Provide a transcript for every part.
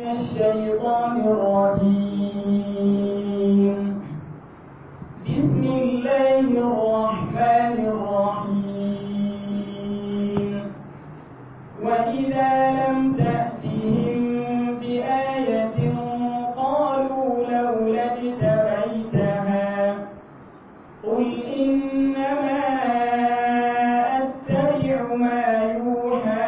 الشيطان الرجيم بسم الله الرحمن الرحيم وإذا لم تأتهم بآية قالوا لولا اجتبيتها قل إنما أتبع ما يوحى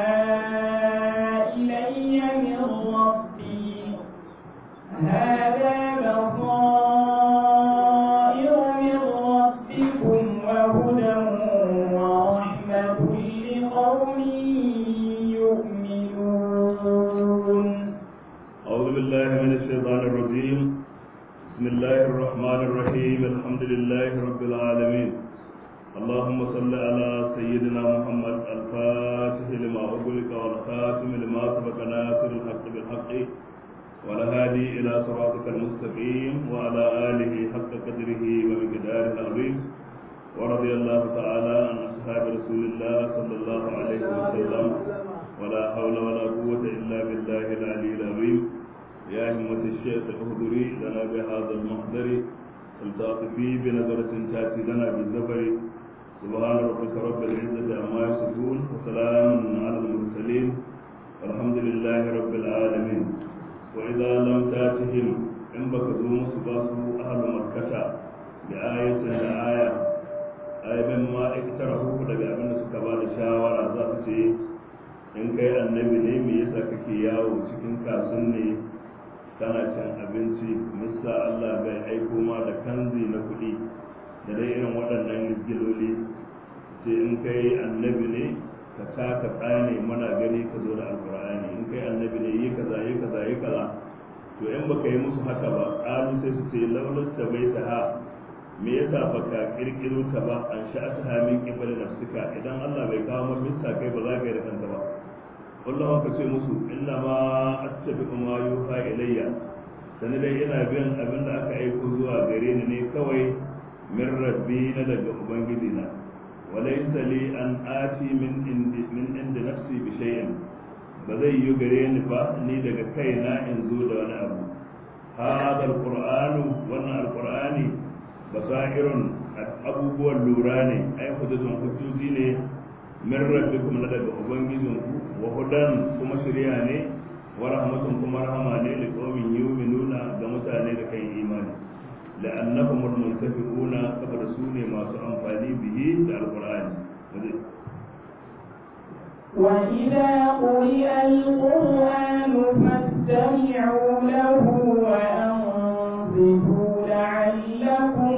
إلي من ربي هذا بصائر من ربكم وهدى ورحمة لقوم يؤمنون أعوذ بالله من الشيطان الرجيم بسم الله الرحمن الرحيم الحمد لله رب العالمين اللهم صل على سيدنا محمد الفاتح لما أغلق والخاتم لما سبق ناصر الحق بالحق والهادي إلى صراطك المستقيم وعلى آله حق قدره ومقداره العظيم ورضي الله تعالى عن أصحاب رسول الله صلى الله عليه وسلم ولا حول ولا قوة إلا بالله العلي العظيم يا همة الشيخ اهدري لنا بهذا المحضر التاطفي بنظرة تأتي لنا بالزفر سبحان ربك رب العزة عما يصفون وسلام على المرسلين والحمد لله رب العالمين وإذا لم تأتهم إن بكزوم سباسوا أهل مكة بآية لآية آية مما اقترحوه daga abin da suka ba da shawara za su ce in kai annabi ne me yasa kake yawo cikin kasun ne kana cin abinci mista Allah bai aiko ma da kanzi na kuɗi da dai irin waɗannan giloli ce in kai annabi ne ka taka tsane muna gani ka zo da alkur'ani in kai annabi ne yi kaza yi kaza yi kaza to in baka yi musu haka ba ƙalu sai su ce laulas ta bai ta ha me yasa baka kirkiro ta ba an sha'ata ha min qibal nafsika idan Allah bai kawo maka mista kai ba za ka yi da kanka ba kullum ka ce musu inna ma attabi ma yuha ilayya sani dai ina bin abin da aka aiko zuwa gare ni ne kawai min rabbi na daga ubangiji na walaysa li an ati min indi min indi nafsi bi shay'in ba zai yi gare ni ba ni daga kaina in zo da wani abu hada alqur'anu wannan alqur'ani basairun abubuwan lura ne ai hujjatun hujjoji ne min rabbikum na daga ubangijinku wa hudan kuma shirya ne wa rahmatun kuma rahama ne li qaumin yu'minuna ga mutane da kai imani la'annahum al-muntafiquna saboda su ne masu amfani bihi da alqur'ani وإذا قرئ القرآن فاستمعوا له وأنصتوا لعلكم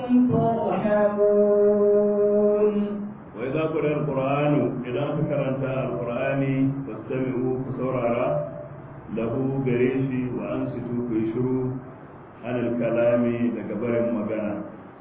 ترحمون وإذا قرئ القرآن إذا ذكرت القرآن فاستمعوا فسورارا له بريشي وأنصتوا كيشروا عن الكلام لكبر مغانا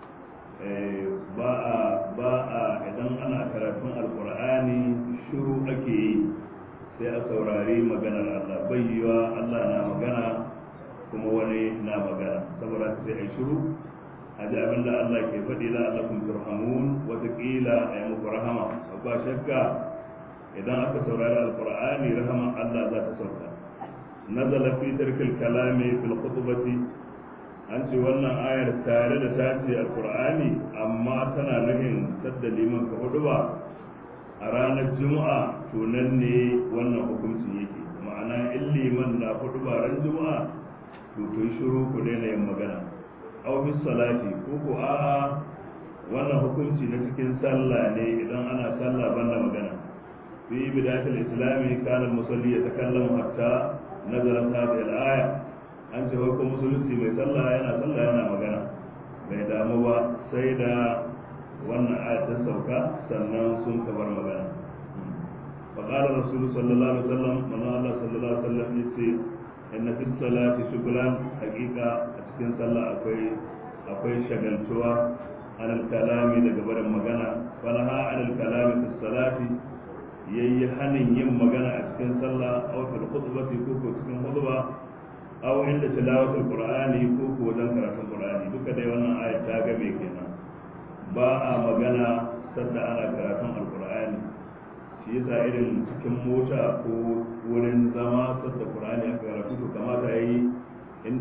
ba'a ba'a idan ana karatun alkur'ani shiru ake yi sai a saurari maganar Allah bayyuwa Allah na magana kuma wani na magana saboda sai a shiru a ji abin da Allah ke faɗi la Allah kun turhamun watakila a yi muku rahama ba shakka idan aka saurari alkur'ani rahaman Allah za ta sauka nazala fi tarkil kalami fil khutbati an ce wannan ayar tare da ta ce alkur'ani amma tana nufin sadda liman ka hudu ba a ranar juma'a to nan ne wannan hukuncin yake ma'ana in liman na hudu ba ran juma'a to kun shiru ku daina yin magana aw bis salati ko ko a'a wannan hukunci na cikin sallah ne idan ana sallah banda magana fi bidatul islami kana musalli yatakallamu hatta nazarat hadhihi al-aya an ce ko musulunci mai sallah yana sallah yana magana bai damu ba sai da wannan aya ta sauka sannan sun kabar magana فقال الرسول صلى الله عليه وسلم من الله صلى الله عليه وسلم يقول inna fi salati shughlan haqiqa a cikin sallah akwai akwai shagaltuwa anil kalami daga barin magana falaha anil kalami fi salati yayi hanin yin magana a cikin sallah aw fil khutbati ko ko cikin khutba aw inda tilawatul qur'ani ko ko wajen karatun qur'ani duka dai wannan ayat ta ga me kenan ba a magana sadda ana karatun alqur'ani shi yasa irin cikin mota ko wurin zama sadda qur'ani aka karatu to kama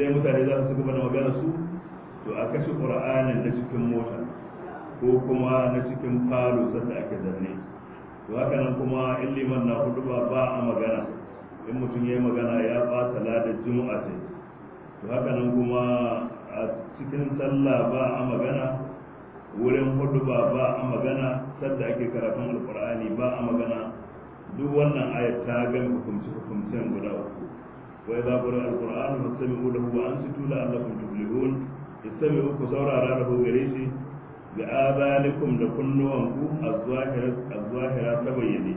dai mutane za su gaba da magana su to a kashe qur'anin na cikin mota ko kuma na cikin falo sanda ake zanne to haka nan kuma in liman na hudu ba ba a magana in mutum ya yi magana ya ɓata ladar juma'a ce to haka nan kuma a cikin sallah ba a magana wurin hudu ba ba a magana sadda ake karatun alkur'ani ba a magana duk wannan ayat ta gami hukumci hukumcen guda uku wa idza qira alqur'anu fastami'u lahu wa ansitu la'allakum tuflihun istami'u ku saurara lahu gare shi bi adalikum da kunnuwanku az-zahira az-zahira ta bayyane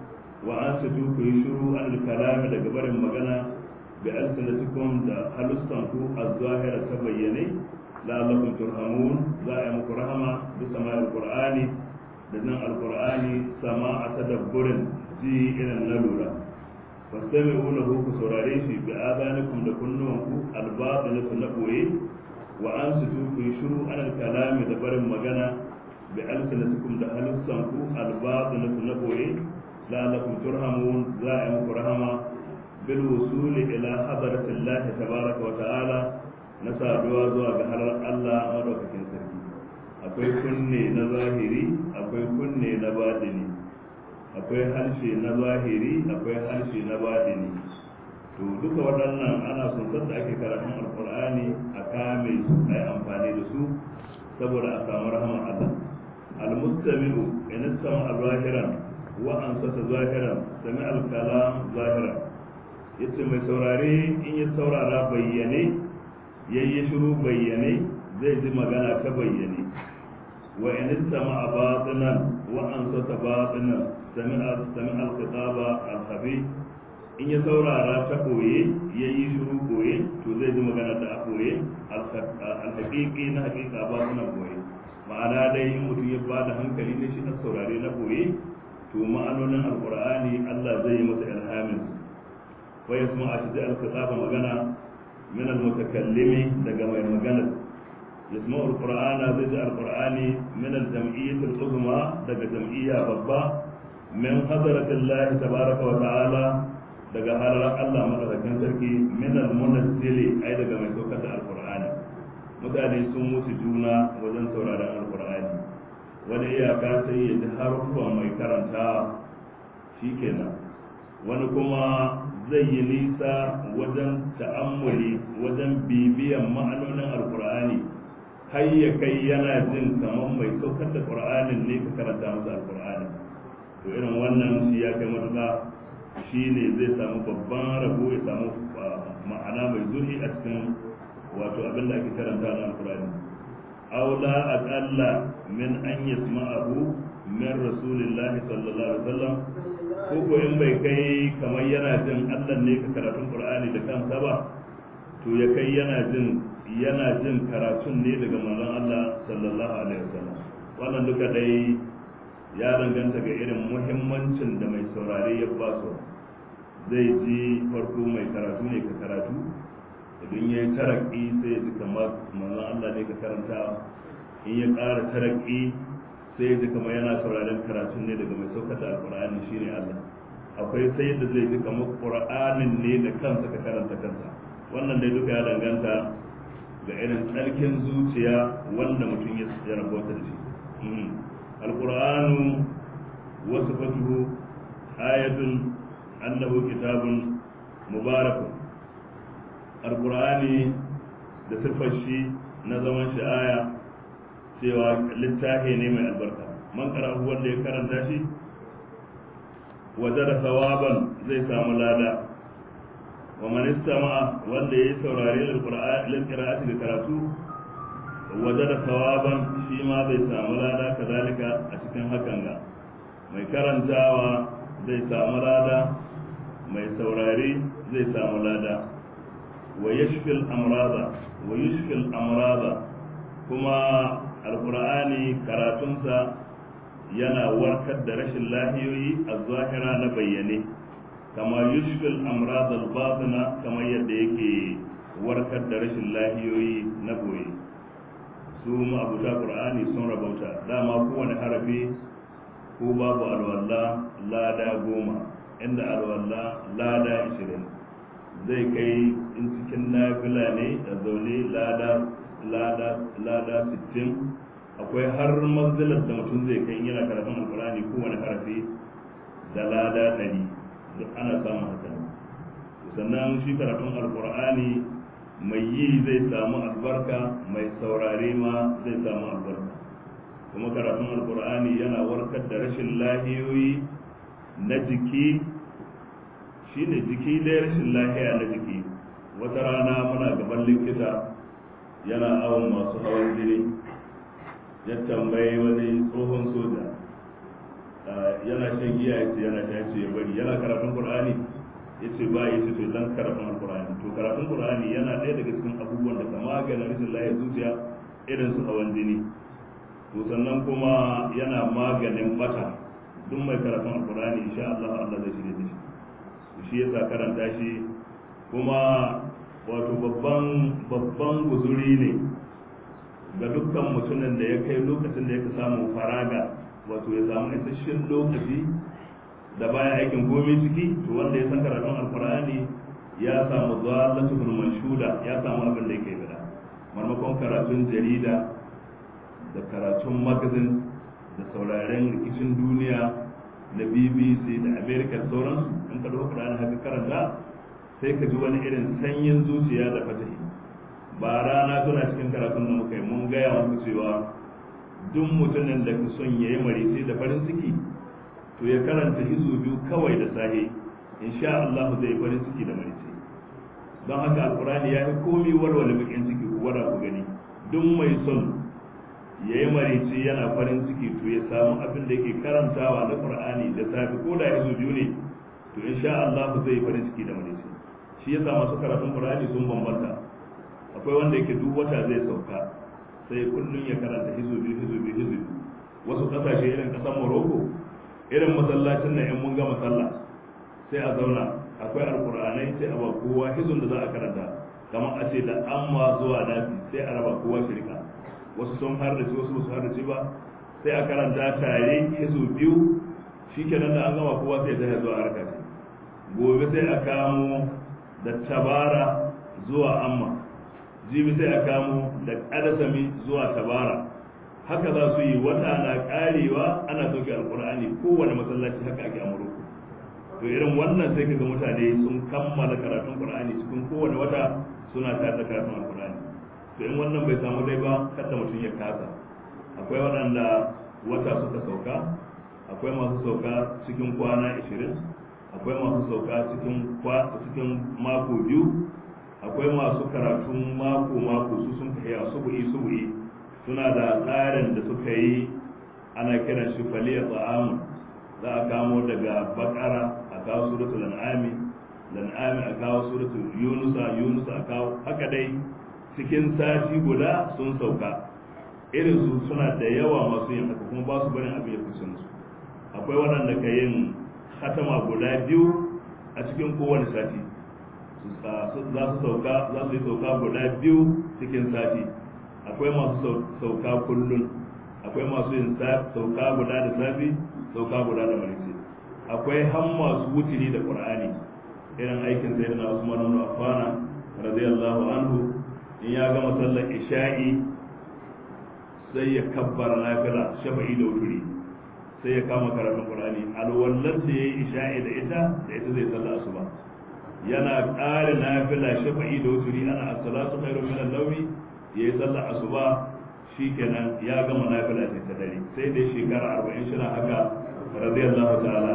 wa ansitu ku yi shiru an kalami daga barin magana bi alsanatikum da halustanku az-zahira ta bayyane la'allakum turhamun za a yi muku rahama bi sama'il qur'ani da nan alqur'ani sama'a tadabburin ji irin na lura fastami'u lahu ku saurare shi bi adanikum da kunnuwanku albatilatu na boye wa ansitu ku yi shiru an kalami da barin magana bi alsanatikum da halussanku albatilatu na boye la'allakum turhamun za a yi muku rahama bil wusuli ila hadratillahi tabaraka wa ta'ala na saduwa zuwa ga halar Allah madaukakin sarki akwai kunne na zahiri akwai kunne na badini akwai harshe na zahiri akwai harshe na badini to duka waɗannan ana son da ake karatun alkur'ani a kame su a yi amfani da su saboda a samu rahama Allah almustami'u in istama zahiran wa ansata zahiran sami alkalam zahiran yace mai saurare in ya saurara bayyane yayi shiru bayyane zai ji magana ta bayyane wa in istama batinan wa ansata batinan sami sami alkitaba alkhabi in ya saurara ta koye yayi shiru koye to zai ji magana ta koye alhaqiqi na haqiqa batinan koye ma'ana dai in mutum ya bada hankali ne shi na saurare na koye to ma'anonin alqur'ani Allah zai yi masa ilhamin wa yasma a cikin alkitaba magana من المتكلم دقم المجند يسمع القرآن ذي القرآن من الجمعية العظمى دق جمعية بابا من حضرة الله تبارك وتعالى دق حضرة الله مدركين سركي من المنزل أي دق من سوكة القرآن mutane sun mutu juna wajen sauraron alkur'ani wani iyaka sai ya ji haruffan mai karanta shikenan wani kuma zai yi nisa wajen ta'ammuli wajen bibiyan ma'anonin alkur'ani har ya kai yana jin kamar mai saukar da qur'anin ne ka karanta masa alkur'ani to irin wannan shi ya kai matuƙa shi ne zai samu babban rabo ya samu ma'ana mai zurfi a cikin wato abin da ake karanta na alkur'ani aula aqalla min an yasma'ahu min rasulillahi sallallahu alaihi wasallam ko ko in bai kai kamar yana jin Allah ne ka karatun Qur'ani da kansa ba to ya kai yana jin yana jin karatun ne daga manzon Allah sallallahu alaihi wasallam wannan duka dai ya danganta ga irin muhimmancin da mai saurare ya ba su zai ji farko mai karatu ne ka karatu idan ya yi taraki sai ya ji kamar manzon Allah ne ka karanta in ya ƙara taraki sai ya ji kamar yana sauraren karatun ne daga mai saukata alkur'ani shine Allah akwai sai yadda zai ji kamar qur'anin ne da kansa ka karanta kansa wannan dai duka ya danganta ga irin tsarkin zuciya wanda mutum ya rabota da shi alkur'anu wasu fatuhu ayatun annahu kitabun mubarakun alkur'ani da siffar shi na zaman shi aya cewa littafi ne mai albarka man karahu wanda ya karanta shi waje da sawaban zai samu lada wa man istama'a wanda ya saurari lil qira'ati da karatu waje da sawaban shi ma zai samu lada kazalika a cikin hakan ga mai karantawa zai samu lada mai saurari zai samu lada wa yashfil amrada wa yashfil amrada kuma alkur'ani karatunsa yana warkar da rashin lahiyoyi a zahira na bayyane kama yushfil amrad al-batina kamar yadda yake warkar da rashin lahiyoyi na boye su abuta qur'ani sun rabauta dama kowane harafi ko babu alwalla lada goma inda alwalla lada ishirin zai kai in cikin nafila ne a zaune lada lada lada 60 akwai har manzilar da mutum zai kai yana karatun alkurani kowane harafi da lada 100 duk ana samun haka sannan shi karatun alkurani mai yi zai samu albarka mai saurare ma zai samu albarka kuma karatun alkur'ani yana warkar da rashin lahiyoyi na jiki shi ne jiki dai rashin lahiya na jiki wata rana muna gaban likita yana awon masu hawan jini ya tambayi wani tsohon soja yana shan giya ya ce yana shan ya bari yana karatun qur'ani ya ce ba ya ce to dan karatun alkur'ani to karatun qur'ani yana ɗaya daga cikin abubuwan da kama maganin rashin lahiyar zuciya irin su hawan jini to sannan kuma yana maganin bata duk mai karatun alkur'ani insha Allah Allah zai shirye da shi shi yasa karanta shi kuma wato babban babban guzuri ne ga dukkan mutumin da ya kai lokacin da yake samu faraga wato ya samu isasshen lokaci da bayan aikin komai ciki to wanda ya san karatun alkur'ani ya samu zalatul manshuda ya samu abin da yake bada marmakon karatun jarida da karatun magazin da sauraren rikicin duniya na bbc da america sauransu in ka dauka qur'ani haka karanta sai ka ji wani irin sanyin zuciya da fatahi ba rana tuna cikin karatun da muka yi mun gaya muku cewa duk mutumin da ka son yayi marice da farin ciki to ya karanta hizo biyu kawai da sahe insha Allah zai farin ciki da marice don haka alkurani ya fi komi warware bakin ciki ku gwada ku gani duk mai son ya yi marice yana farin ciki to ya samu abin da yake karantawa na qur'ani da safe ko da hizo biyu ne to insha Allah zai farin ciki da marice shi yasa masu karatun qur'ani sun bambanta akwai wanda yake duk wata zai sauka sai kullun ya karanta hizo biyu hizo biyu hizo biyu wasu kasashe irin kasar Morocco irin masallacin nan in mun gama sallah sai a zauna akwai alkur'anai sai a ba kowa hizun da za a karanta kamar a ce da amma zuwa nasi sai a raba kowa shirka wasu sun har da wasu su har da ba sai a karanta tare hizu biyu shikenan da an gama kowa sai ta zuwa harka ce gobe sai a kamo da tabara zuwa amma jibi sai a kamo da kadasami zuwa tabara haka za su yi wata na karewa ana sauke alkur'ani kowane masallaci haka ake amurku to irin wannan sai kaga mutane sun kammala karatun qur'ani cikin kowane wata suna tare da karatun alkur'ani to in wannan bai samu dai ba kada mutum ya kasa akwai waɗanda wata suka sauka akwai masu sauka cikin kwana 20 akwai masu sauka cikin cikin mako biyu akwai masu karatun mako mako su sun kai subu'i subu'i suna da tsarin da suka yi ana kiran shi faliya ta'amun za a kamo daga bakara a kawo suratul an'ami lan'ami a kawo suratul yunusa yunusa a kawo haka dai cikin sati guda sun sauka irin su suna da yawa masu yin haka kuma ba su barin abin ya kusa su akwai waɗanda ka yin hatama guda biyu a cikin kowane sati za su sauka za su yi sauka guda biyu cikin sati akwai masu sauka kullum akwai masu yin sauka guda da safi sauka guda da marice akwai han masu wutiri da qur'ani irin aikin sai na Usman ibn Affan radiyallahu anhu in ya gama sallar isha'i sai ya kabbara nafila shafa'i da wutiri sai ya kama karatun qur'ani alwallan da yayi isha'i da ita da ita zai sallar asuba yana ƙara nafila shafa'i da wutiri ana as-salatu khairu min an-nawmi ya yi sallar asuba shi kenan ya gama nafila ce ta dare sai dai shekara arba'in shi haka radiyallahu ta'ala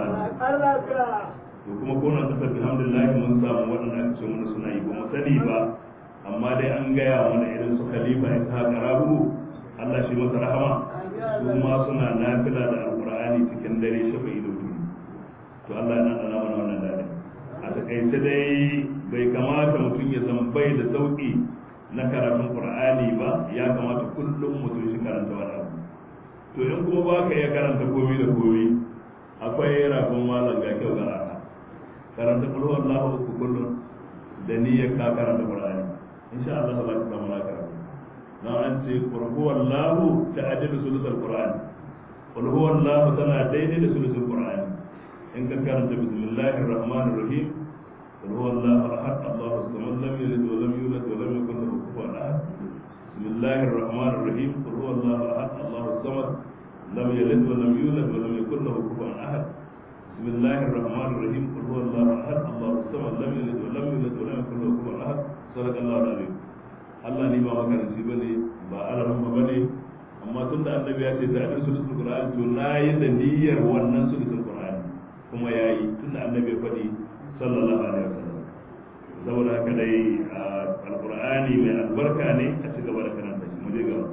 to kuma kona kasar alhamdulillah mun samu waɗanda aka ce mana suna yi ba mu sani ba amma dai an gaya mana irin su khalifa ya ta karabu Allah shi masa rahama su ma suna nafila da alqur'ani cikin dare shafa'i da wuri to Allah ya nana mana wannan dare a takaice dai bai kamata mutum ya zama bai da sauki na karatun qur'ani ba ya kamata kullum mutum shi karanta wani abu to in kuma ba ka iya karanta komi da komi akwai rafin malam ga kyau ga rana karanta kulhu Allahu uku kullum da niyyar ka karanta qur'ani insha Allah za ka samu na karatu dan an ce kulhu Allahu ta'adilu sulusul qur'ani kulhu Allahu tana daidai da sulusul qur'ani in ka karanta bismillahir rahmanir rahim قل هو الله احد الله الصمد لم يلد ولم يولد ولم يكن له كفوا احد بسم الله الرحمن الرحيم قل هو الله احد الله الصمد لم يلد ولم يولد ولم يكن له كفوا احد بسم الله الرحمن الرحيم قل هو الله احد الله الصمد لم يلد ولم يولد ولم يكن له كفوا احد صدق الله العظيم Allah ni ba makaranci ba ne ba alamun ba ne amma tun da annabi ya ce da sulusul qur'ani to na yi da niyyar wannan sulusul qur'ani kuma ya yi tun da annabi ya faɗi sallallahu alaihi wasallam saboda haka dai alqur'ani mai albarka ne a ci gaba da karanta shi mu je gaba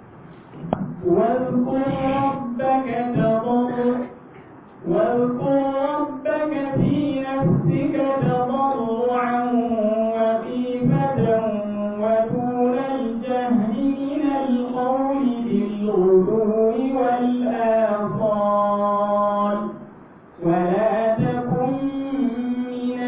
واذكر ربك تضرعا واذكر ربك في نفسك تضرعا وخيفة ودون الجهل من القول بالغدو والآصال ولا تكن من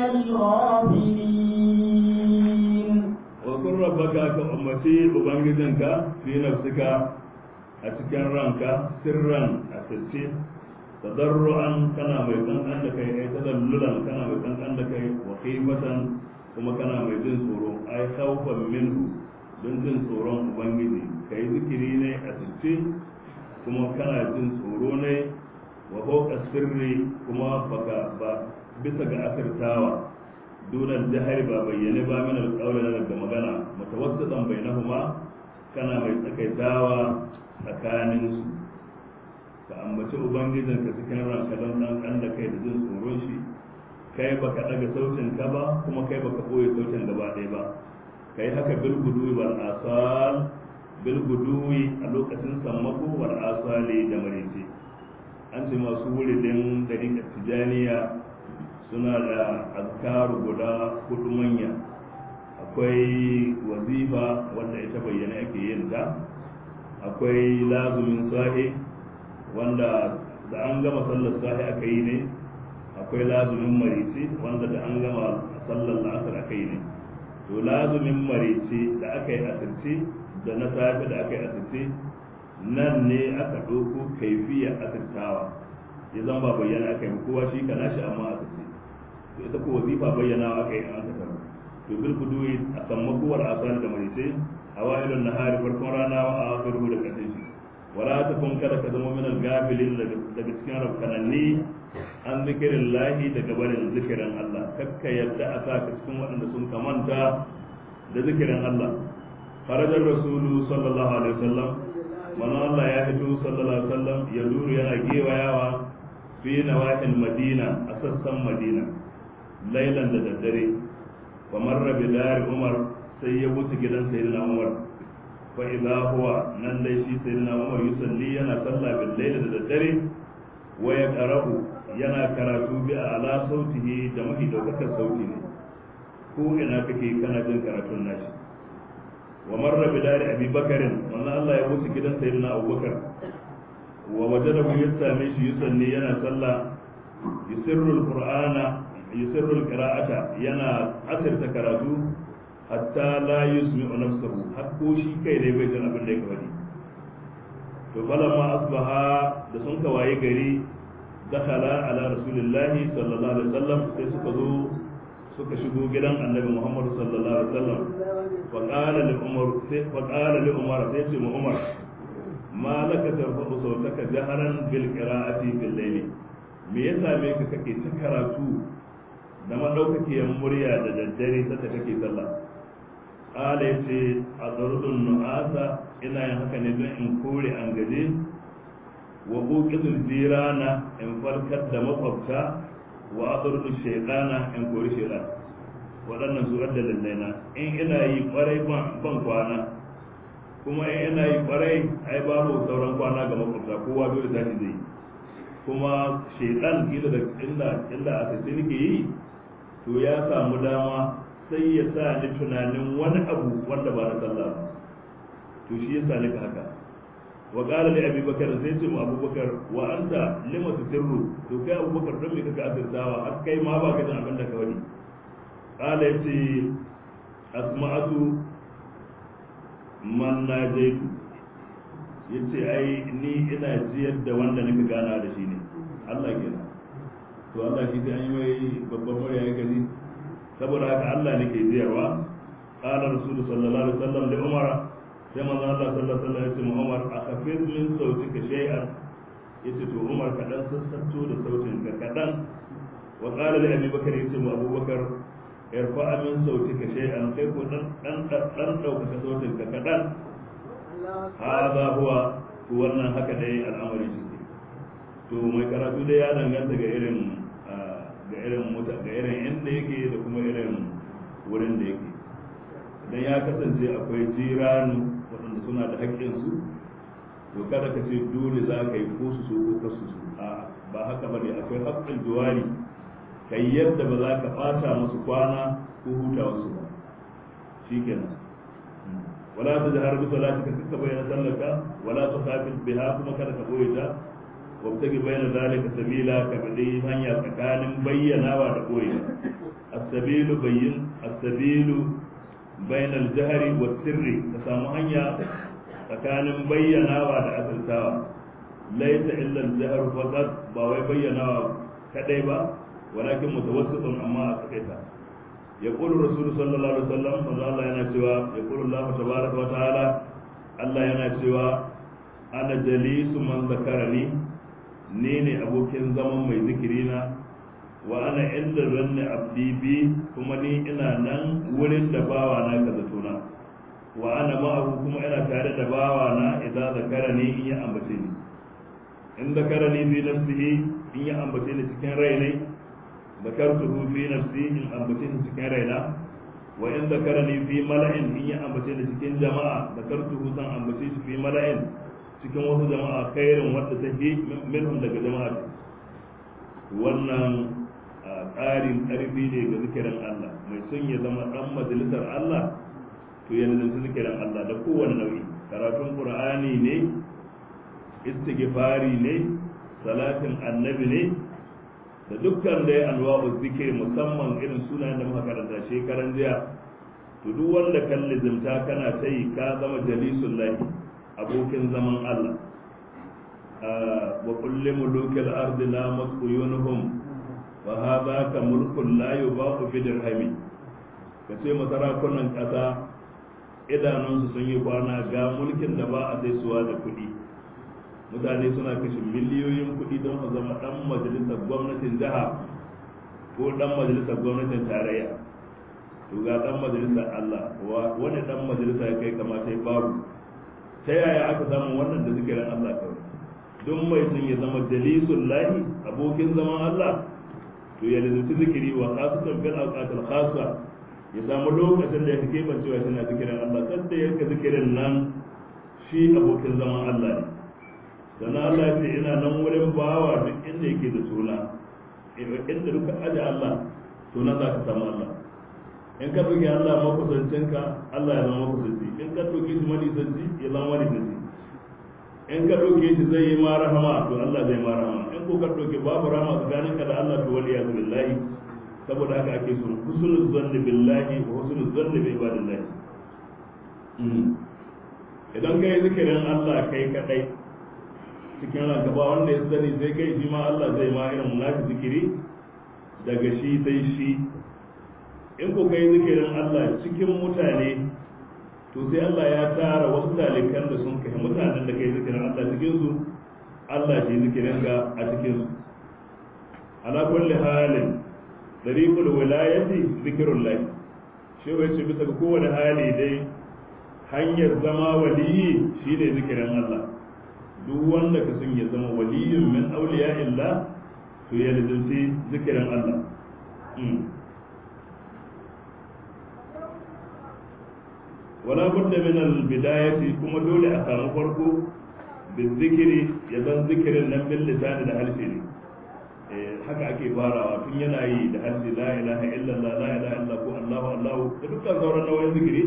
الغافلين wakun rabbaka ka umarci ubangijinka fi nafsika a cikin ranka sirran a sirce tadarru'an kana mai kankan da kai ai tadallulan kana mai kankan da kai wa khifatan kuma kana mai jin tsoro ai khawfan minhu don jin tsoron ubangiji kai zikiri ne a sirce kuma kana jin tsoro ne wa fawqa sirri kuma baka ba bisa ga asirtawa dunan jahari ba bayyane ba min alƙawli na daga magana mutawassitan bainahuma kana mai tsakaitawa tsakanin su ka ambaci ubangijin ka cikin ranka don dan kan da kai da jin tsoron shi kai baka daga sautin ka ba kuma kai baka boye sautin gaba ɗaya ba kai haka bil guduwi wal asal bil guduwi a lokacin sammako wal asali da marece an ce masu wuridin dariƙar tijaniya suna da azkaru guda hudu manya akwai wazifa wanda ita bayyana ake yin ta akwai lazumin sahi wanda da an gama sallar sahi aka yi ne akwai lazumin marici wanda da an gama sallar la'asar aka yi ne to lazumin marici da aka yi asirce da na safe da aka yi asirce nan ne aka ɗauko kaifiyar asirtawa ya zama ba bayyana aka yi kowa shi ka nashi amma asirce to ita ko wazifa bayyana aka yi an kasar to bil kuduwi a sammakuwar asali da marice a wa'ilun nahari farkon rana wa akhiru da karshen shi wala ta kun kada ka zama minal gafilin daga cikin rafkananni an zikirin lahi daga barin zikirin Allah kakka yadda a sa ka cikin waɗanda sun kamanta da zikirin Allah farajar rasulu sallallahu alaihi wasallam mana Allah ya fito sallallahu alaihi wasallam ya duru yana gewayawa fi nawahil madina a sassan madina lailan da daddare wa marra bi dari umar sai ya wuce gidan sayyidina umar fa idza huwa nan dai shi sayyidina umar yusalli yana sallah bil layl da daddare wa ya qara'u yana karatu bi ala sautihi da mafi daukakar sauti ne ko ina kake kana jin karatun nashi wa marra bi dari abi bakarin wannan Allah ya wuce gidan sayyidina abubakar wa wajadahu yasami shi yusalli yana sallah yusirru alqur'ana yusirru alqira'ata yana asirta karatu hatta la yusmi'u nafsahu har ko shi kai ne bai jin abin da yake faɗi to falamma asbaha da sun kawaye gari dakhala ala rasulillahi sallallahu alaihi wasallam sai suka zo suka shigo gidan annabi muhammad sallallahu alaihi wasallam fa qala li umar sai fa qala li umar sai ce mu umar ma laka tarfa'u sautaka jaharan bil qira'ati bil layli me ya same ka kake ta karatu da madaukakiyar murya da daddare sai kake sallah qala yace adrudun nu'asa ina yin haka ne don in kore an gaje wa uqidul jirana in farkar da makwabta wa adrudu shaytana in kori shaytan waɗannan su adda lallaina in ina yi kwarai ban kwana kuma in ina yi kwarai ai babu sauran kwana ga makwabta kowa dole tashi zai kuma shaytan kila da illa illa a sai nake yi to ya samu dama sai ya sa ni tunanin wani abu wanda ba na sallah ba to shi yasa nika haka wa qala li abi bakar sai ce mu abubakar wa anta lima tusirru to kai abubakar don me kaka asirtawa har kai ma ba ka jin abin da ka wani qala yace asma'atu man najaitu yace ai ni ina jiyar da wanda nika gana da shi ne Allah kenan to Allah shi sai an yi mai babban murya ya gani saboda haka Allah ne ke jiyarwa qala rasulullahi sallallahu alaihi wasallam li umara sai manzo Allah sallallahu alaihi wasallam ya ce mu Umar akhafid min sautika shay'an yace to Umar ka dan sassanto da sautin ka kadan wa qala li Abi Bakar yace mu Abu Bakar irfa min sautika shay'an kai ko dan dan dan dauka sautin ka kadan hada huwa wannan haka dai al'amari shi to mai karatu dai ya danganta ga irin ga irin muta ga irin inda yake da kuma irin wurin da yake idan ya kasance akwai jiranu waɗanda suna da haƙƙinsu to kada ka ce dole za ka yi ko su so ko kasu su a ba haka ba ne akwai haƙƙin juwari kai yadda ba za ka ɓata musu kwana ko huta wasu ba shi kenan wala ta jahar bi salati ka kaka bayyana sallaka wala ta kafin biha kuma kada ka boye ta wabtagi bayyana zalika sabila ka bade hanya tsakanin bayyanawa da boye as-sabilu bayyin as-sabilu bayan al-jahri wa sirri ka samu hanya tsakanin bayyanawa da asirtawa laisa illa al-jahr faqat ba wai bayyanawa kadai ba walakin mutawassitun amma a kadaita يقول الرسول صلى الله عليه وسلم فقال الله yana cewa يقول الله تبارك وتعالى Allah yana cewa ana jalisu man zakarani ni ne abokin zaman mai zikirina wa ana inda ranni abdi bi kuma ni ina nan wurin da bawa na ka zatona wa ana ma'ahu kuma ina tare da bawa na idan zakarani in ya ambace ni in zakarani bi nafsihi in ya ambace ni cikin rai ne ذكرته في نفسي إن أنبتين سكين رينا وإن ذكرني في ملأ إن أنبتين سكين جماعة ذكرته سن أنبتين في ملأ سكين وسط جماعة خير وتسهي منهم لك جماعة wannan ƙarin ƙarfi ne ga zikirin Allah mai son ya zama ɗan majalisar Allah to ya nazarci zikirin Allah da kowane nau'i karatun Qur'ani ne istighfari ne salatin annabi ne da dukkan da ya anwa'u zikir musamman irin sunayen da muka karanta shekaran jiya to duk wanda kan lizimta kana ta yi ka zama jalisun lahi abokin zaman Allah wa kulli mulukil ardi la masquyunhum wa hadha ka mulkun la yubaqu fi dirhami kace masarakunan kasa idanunsu sun yi kwana ga mulkin da ba a sai suwa da kuɗi mutane suna kashe miliyoyin kuɗi don su zama ɗan majalisar gwamnatin jiha ko ɗan majalisar gwamnatin tarayya to ga ɗan majalisar Allah wani ɗan majalisa ya kai kamata ya babu ta yaya aka samu wannan da zikirin Allah kawai don mai sun ya zama jalisun lahi abokin zaman Allah to ya lizuci zikiri wa khasatan fil awqatil khassa ya samu lokacin da ya kake bancewa tana zikirin Allah kada ya ka zikirin nan shi abokin zaman Allah ne sannan Allah ya ce ina nan wurin bawa duk inda yake da suna inda duka aje Allah to nan za ka samu Allah in ka ɗauki Allah makusancinka Allah ya zama makusanci in ka ɗauki shi manisanci ya zama manisanci in ka ɗauke shi zai yi ma rahama to Allah zai ma rahama in ko ka ɗauki babu rahama tsakaninka da Allah to wali ya billahi saboda haka ake son husnul zanni billahi wa husnul zanni bi ibadillahi idan kai zikirin Allah kai kadai cikin ranka ba wanda ya sani sai kai shi ma Allah zai ma irin nashi zikiri daga shi sai shi in ko kai zikirin Allah cikin mutane to sai Allah ya tara wasu talikan da sun kai mutanen da kai zikirin Allah cikin su Allah shi zikirin ga a cikin su ala kulli halin dariqul wilayati zikrullah shi wai ce bisa ga kowane hali dai hanyar zama waliyi shine zikirin Allah duk wanda ka sun ya zama waliyun min auliya illa to ya lazimci zikirin Allah wala budda min al bidayati kuma dole a samu farko bin zikiri ya zan zikirin nan bil lisani da harshe ne haka ake farawa tun yana yi da harshe la ilaha illallah la ilaha illa ko allahu allahu da dukkan sauran nauyin zikiri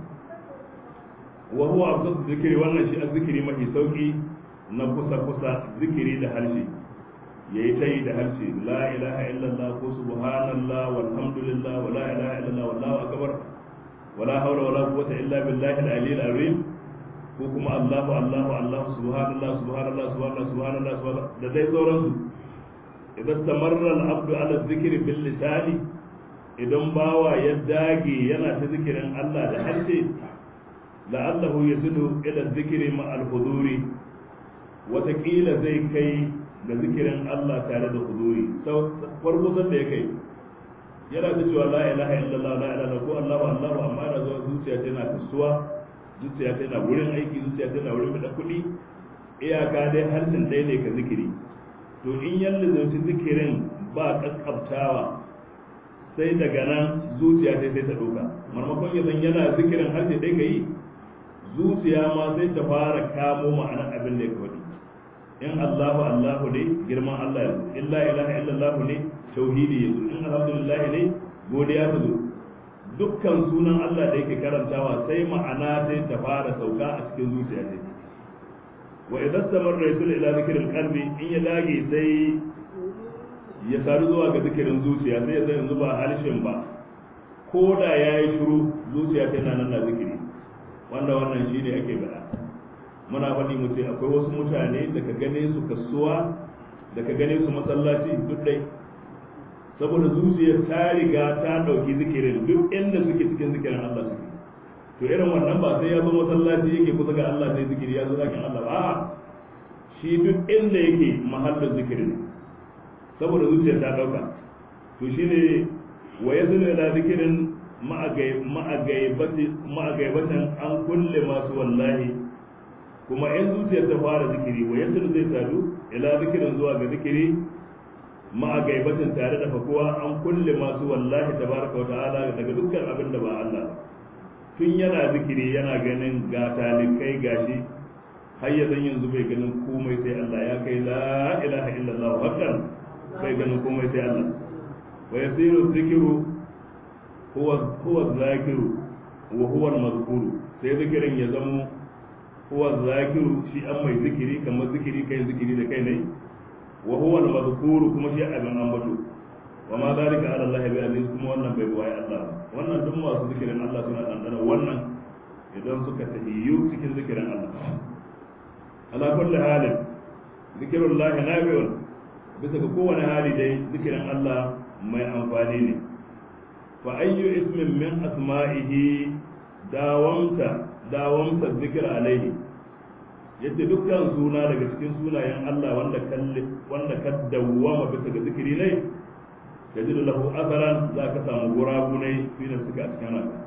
wa huwa abdul zikiri wannan shi azzikiri mafi sauki na kusa-kusa zikiri da harshe ya yi ta yi da harshe la ilaha illallah ko subhanallah walhamdulillah wa la ilaha illallah wallahu akbar wala hawla wala quwwata illa billahi al-ali al-azim ko kuma allahu allahu allahu subhanallah subhanallah subhanallah subhanallah subhanallah da dai sauransu idan tamarra al-abdu ala dhikri bil lisani idan bawa ya dage yana ta zikirin Allah da harshe la'allahu yasilu ila zikri ma al-huduri watakila zai kai ga zikirin Allah tare da huduri farko san da ya kai yana da cewa la ilaha illallah la ilaha ko Allah wa Allah amma yana zuwa zuciya tana kasuwa zuciya tana wurin aiki zuciya tana wurin da kuɗi iyaka dai harshen ɗaya ne ka zikiri to in yalla zai zikirin ba kaskabtawa sai daga nan zuciya sai sai ta doka marmakon ya zan yana zikirin harshe ɗaya ka yi zuciya ma sai ta fara kamo ma'anar abin da ya faɗi in Allahu Allahu ne girman Allah ya illa ilaha illallah ne tauhidi ya in alhamdulillah ne godiya ta zo dukkan sunan Allah da yake karantawa sai ma'ana sai ta fara sauka a cikin zuciya ce wa idan samar rasul ila zikirin qalbi in ya dage sai ya saru zuwa ga zikirin zuciya sai ya zai yanzu ba harshen ba ko da ya yi shiru zuciya ta nan na zikiri wanda wannan shi ne ake gada muna faɗi mu ce akwai wasu mutane da ka gane su kasuwa da ka gane su masallaci duk dai saboda zuciyar ta riga ta ɗauki zikirin duk inda suke cikin zikirin Allah suke to irin wannan ba sai ya zo masallaci yake kusa ga Allah sai zikiri ya zo zakin Allah ba a'a shi duk inda yake mahallin zikirin saboda zuciyar ta ɗauka to shine wa yazunu ila zikirin ma'agaibatan an kulle masu wallahi kuma in zuciyar ta fara zikiri wa yadda zai sadu ila zikirin zuwa ga zikiri ma'agaibatan tare da fakuwa an kulle masu wallahi tabaraka wa ta'ala daga dukkan abin da ba Allah tun yana zikiri yana ganin ga talikai gashi har ya zan yanzu bai ganin komai sai Allah ya kai la ilaha illallah hakan bai ganin komai sai Allah wa yasiru zikiru huwa huwa zakiru wa huwa al-mazkuru sai zikirin ya zamo huwa zakiru shi an mai zikiri kamar zikiri kai zikiri da kai ne wa huwa al-mazkuru kuma shi abin ambato wa ma zalika ala Allah bi aziz kuma wannan bai buwaye Allah wannan duk masu zikirin Allah suna dandana wannan idan suka tahiyyu cikin zikirin Allah ala kulli halin zikirullahi nabi'un bisa ga kowane hali dai zikirin Allah mai amfani ne fa ayyu ismin min asma'ihi dawamta dawamta zikir alaihi yadda dukkan suna daga cikin sunayen Allah wanda kalle wanda ka dawwama bisa ga zikiri ne yajidu lahu atharan za ka samu gurabu ne fi da suka cikin ranka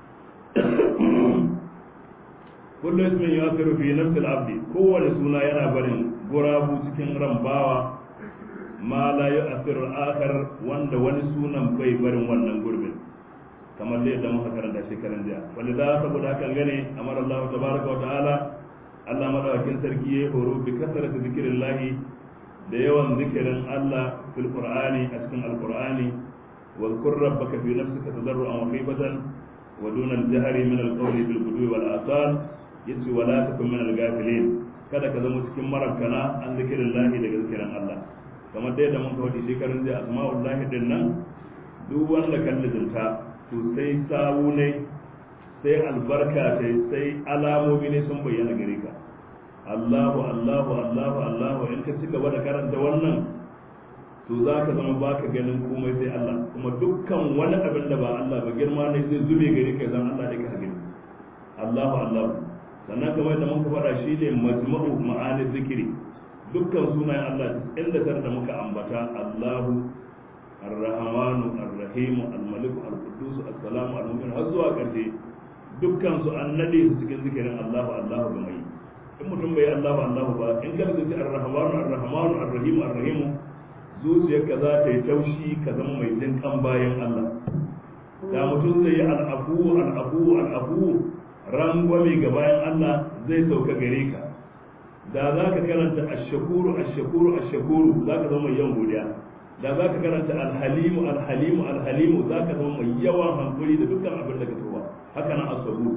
kullu ismin yasiru fi nafsil abdi kowane suna yana barin gurabu cikin ran bawa ma la yu'athiru al-akhar wanda wani sunan bai barin wannan gurbin kamar da yadda muka karanta shekaran jiya wanda da saboda hakan gane amar Allah tabaraka wa ta'ala Allah madawakin sarki ya horo bi kasarati zikrillahi da yawan zikirin Allah fil qur'ani a cikin alqur'ani wa zkur rabbaka fi nafsika tadarruan wa khifatan wa duna al-jahri min al-qawli bil ghudwi wal asal yace wala takun min al-ghafilin kada ka zama cikin marabkana an zikrillahi daga zikirin Allah kamar da yadda mun kawo shekarun jiya asma'ullahi din nan duk wanda kan lizinta to sai sawu ne sai albarka ce sai alamomi ne sun bayyana gare ka Allahu Allahu Allahu Allahu in ka ci gaba da karanta wannan to za ka zama baka ganin komai sai Allah kuma dukkan wani abin da ba Allah ba girma ne zai zube gare ka zan Allah da ka gani Allahu Allahu sannan kamar da muka faɗa shi ne majma'u ma'ani zikiri dukkan sunayen Allah inda tar da muka ambata Allahu الرحمن الرحيم الملك القدوس السلام المؤمن har zuwa ƙarshe dukkan su an nade su cikin zikirin Allahu Allahu ga mai in mutum bai Allahu Allahu ba in ka zuci ar-rahmanu ar-rahmanu ar-rahim ar-rahim zuciyarka za ta yi taushi ka zama mai jin kan bayan Allah da mutum zai yi al-afu al-afu al-afu rangwame ga bayan Allah zai sauka gare ka da za ka karanta ash-shakuru ash-shakuru ash-shakuru za ka zama mai yawan godiya da za ka karanta alhalimu alhalimu alhalimu za ka zama mai yawan hankuri da dukkan abin da ka tuba haka nan asabu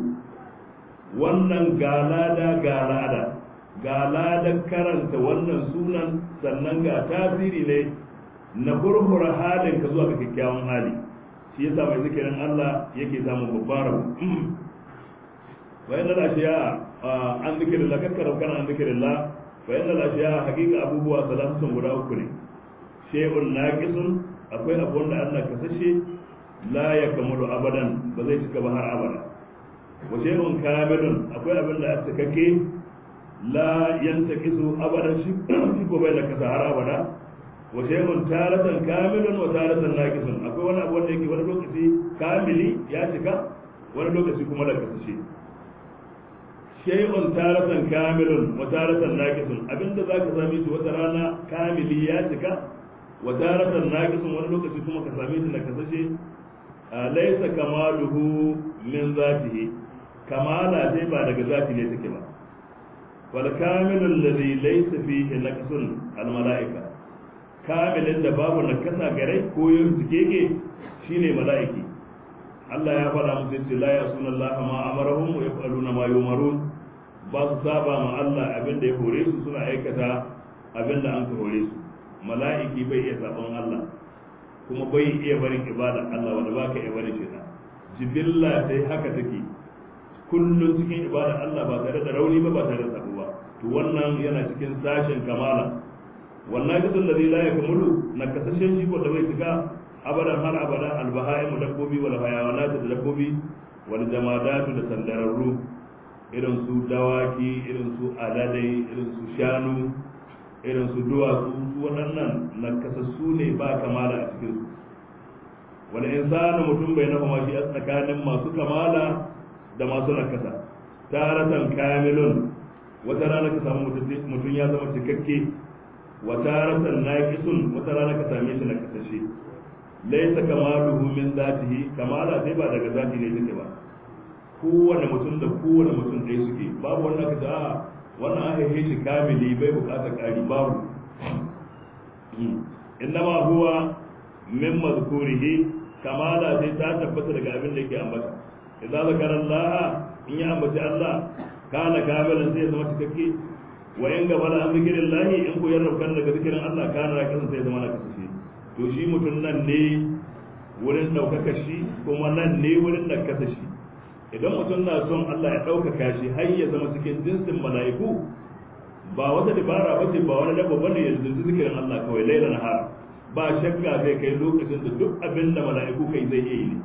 wannan galada galada galada karanta wannan sunan sannan ga tasiri ne na hurhura halin ka zuwa ga kyakkyawan hali shi yasa mai zikirin Allah yake samun babbar rabu bayan da ashiya an zikirin la kakkara kana an zikirin la bayan da ashiya hakika abubuwa salatu sun guda uku ne shay'un naqisun akwai abu wanda Allah kasashe la yakmulu abadan ba zai cika ba har abada wa shay'un kamilun akwai abin da aka kake la yantakisu abadan shi shi ko bai nakasa har abada wa shay'un taratan kamilun wa taratan naqisun akwai wani abu wanda yake wani lokaci kamili ya cika wani lokaci kuma da kasashe shay'un taratan kamilun wa taratan naqisun abinda zaka same shi wata rana kamili ya cika wa taratan naqisun wani lokaci kuma ka same shi na kasashe laysa kamaluhu min zatihi kamala dai ba daga zati ne take ba wal kamilu alladhi laysa fihi naqsun al malaika kamilin da babu nakasa gare ko yin tikeke shine malaiki Allah ya faɗa musu yace la yasuna Allah ma amarahum wa yaf'aluna ma yumarun ba su saba ma Allah abin da ya hore su suna aikata abin da an ka hore su mala'iki bai iya sabon Allah kuma bai iya barin ibada Allah wanda baka iya barin shi jibilla sai haka take kullum cikin ibada Allah ba tare da rauni ba ba tare da sabo ba to wannan yana cikin sashen kamala wannan gidan da la yakmulu na kasashen shi ko da bai cika abadan har abada albahaimu dabbobi wal hayawanatu da dabbobi wal jamadatu da sandararru irin su dawaki irin su aladai irin su shanu irin su duwatsu su waɗannan nakasassu ne ba kamala a cikin su wani insanu mutum bai nafa mashi a tsakanin masu kamala da masu nakasa taratan kamilun wata rana ka samu mutum ya zama cikakke wa taratan naqisun wata rana ka same shi nakasashe laisa kamaluhu min zatihi kamala sai ba daga zati ne take ba kowane mutum da kowane mutum ɗaya suke babu wanda ka a wannan aka yi shi kamili bai bukata ƙari babu innama huwa min mazkurihi kamala sai ta tabbata daga abin da yake ambata idza zakara Allah in ya ambaci Allah kana kamilan sai ya zama cikakke wa in gaba da an zikirin lahi in ku yarda kan daga zikirin Allah kana rakisan sai ya zama na kasashe to shi mutum nan ne wurin ɗaukaka shi kuma nan ne wurin nakasa shi idan mutum na son Allah ya ɗaukaka shi har ya zama cikin jinsin mala'iku ba wata dabara ba ce ba wani dabba bane ya zurfi zikirin Allah kawai laila na har ba shakka zai kai lokacin da duk abin da mala'iku kai zai iya yi ne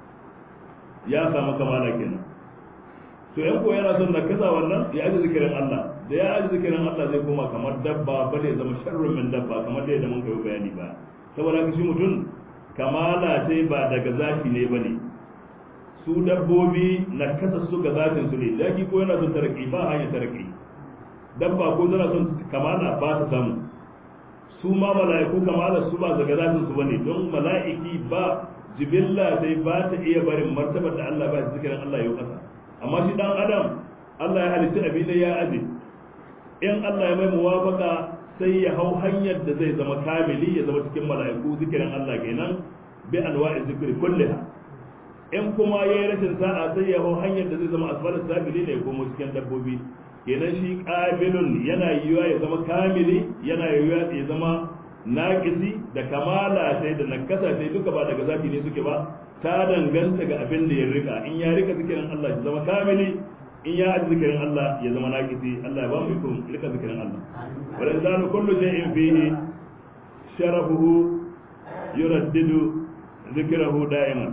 ya samu kamala kenan to yan ko yana son nakasa wannan ya aji zikirin Allah da ya aji zikirin Allah zai koma kamar dabba ba zai zama sharrun min dabba kamar da yadda mun kai bayani ba saboda haka shi mutum kamala sai ba daga zati ne bane su dabbobi na kasa su ga zatin su ne daki ko yana son taraki ba hanya taraki dabba ko tana son kamala ba ta samu su ma mala'iku kamala su ba daga zatin su bane don mala'iki ba jibilla sai ba ta iya barin martabar da Allah ba zikirin Allah ya kasa amma shi dan adam Allah ya halitta abin da ya aje in Allah ya mai muwafaka sai ya hau hanyar da zai zama kamili ya zama cikin mala'iku zikirin Allah kenan bi anwa'i zikri kulliha in kuma yayi rashin sa'a sai ya hau hanyar da zai zama asfalis sabili ne ko cikin dabbobi kenan shi qabilun yana yiwa ya zama kamili yana yiwa ya zama naqisi da kamala sai da nakasa sai duka ba daga zafi ne suke ba ta danganta ga abin da ya rika in ya rika zikirin Allah ya zama kamili in ya aji zikirin Allah ya zama naqisi Allah ya ba mu ikon rika zikirin Allah wal insanu kullu shay'in fihi sharafuhu yuraddidu zikrahu da'iman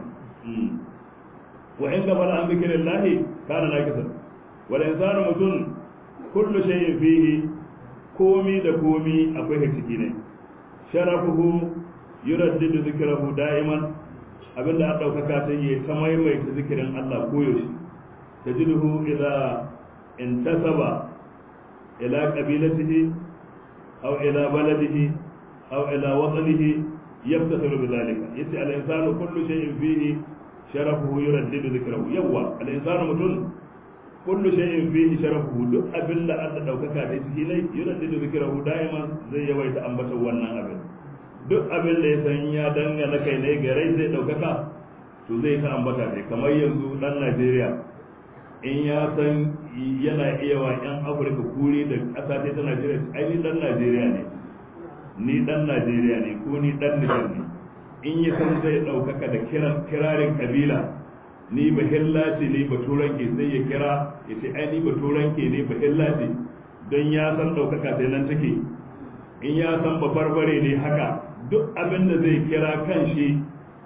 wa in gafala an zikirin lahi kana naqisan wal insanu mutun kullu shay'in fihi komi da komi akwai ciki ne sharafuhu yuraddidu zikrahu da'iman abinda an daukaka sai ya ta maimaita zikirin Allah koyaushe tajiduhu idza intasaba ila qabilatihi aw ila baladihi aw ila watanihi yabtasiru bidhalika yace al insanu kullu shay'in fihi sharafuhu yuraddidu zikrahu yawa al insanu mutun kullu shay'in fihi sharafuhu duk abin da Allah daukaka da ciki ne yuraddidu zikrahu da'iman zai yawaita ambaton wannan abin duk abin da ya san ya dangana kai ne ga rai zai daukaka to zai ta ambata ne kamar yanzu dan Najeriya in ya san yana iya wa yan Afirka kuri da ƙasa ta Najeriya ai ni dan Najeriya ne ni dan Najeriya ne ko ni dan Nijar ne in ya san zai ɗaukaka da kiran kirarin kabila ni ba hillace ne ba turanke sai ya kira ya ce ai ni ba turanke ne ba hillace don ya san ɗaukaka sai nan take in ya san ba barbare ne haka duk abin da zai kira kan shi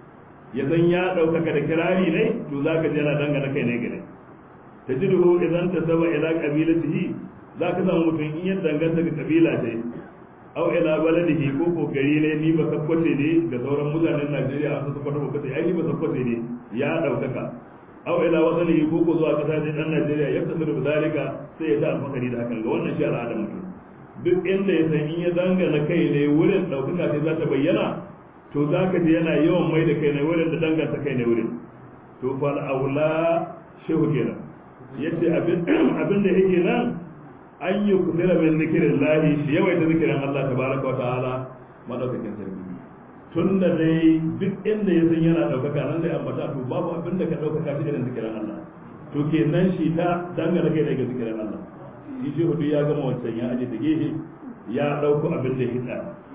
ya zan ya ɗaukaka da kirari ne to za ka je yana dangana kai ne gare ta ji duhu idan ta saba ila ƙabilatihi za ka samu mutum in ya danganta ga ƙabila ce au ila baladihi ko ko gari ne ni ba sakkwace ne ga sauran mutanen Najeriya an su kwata ba ai ni ba sakkwace ne ya ɗaukaka au ila wasalihi ko ko zuwa ƙasa ne dan Najeriya ya tafi da zalika sai ya ta alfakari da hakan ga wannan shi al'adar mutum duk inda ya san in ya dangana kai ne wurin ɗaukaka sai za ta bayyana to za ka ji yana yawan mai da kai ne wurin da danganta kai ne wurin to fal aula shehu kenan yace abin abin da yake nan an yi kusura min zikirin lahi shi yawaita zikirin Allah tabaraka wa ta'ala madaukakin sarki tun da dai duk inda ya san yana ɗaukaka nan zai ambata to babu abin da ka ɗaukaka shi irin zikirin Allah to kenan shi ta dangana kai daga zikirin Allah shi shi hudu ya gama wancan ya aje da gehe ya ɗauko abin da ya hita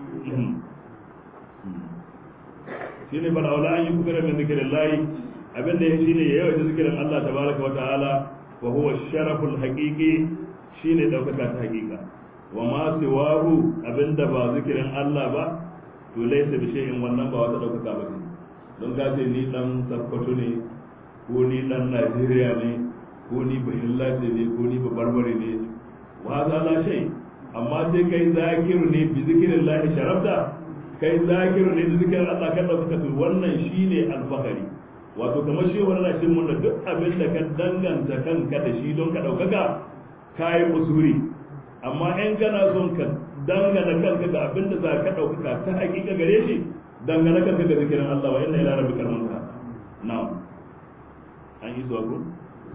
shi ne bana wala an yi kukura min zikirin layi abin da ya shi ne ya yawaita zikirin Allah tabaraka wa ta'ala wa huwa sharaful haqiqi shi ne ɗaukaka ta haƙiƙa wa ma siwahu abin da ba zikirin Allah ba to laisa bi shay'in wannan ba wata ɗaukaka ba ce don ka ce ni dan sakkwato ne ko ni dan Najeriya ne ko ni bahilla ce ne ko ni barbare ne wa za la shay amma sai kai zakiru ne bi zikirin lahi sharafta kai zakiru ne bi zikirin Allah kan da kuka wannan shine alfahari wato kamar shi wannan shi mun da duk abin da ka danganta kanka da shi don ka daukaka kai usuri amma in kana son ka dangana kanka ga abin da za ka daukaka ta hakika gare shi dangana kanka ga zikirin Allah wa inna ila rabbikal muntaha na'am an yi zuwa ko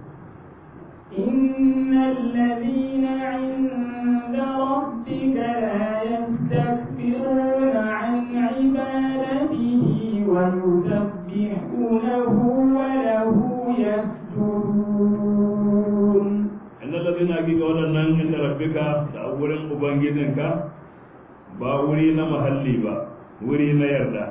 إن الذين عند ربك لا يستكبرون عن عبادته ويسبحونه وله يسجدون إن الذين أجيك ولنن عند ربك تأولن أبنجدنك باورين محلي با ورين يردا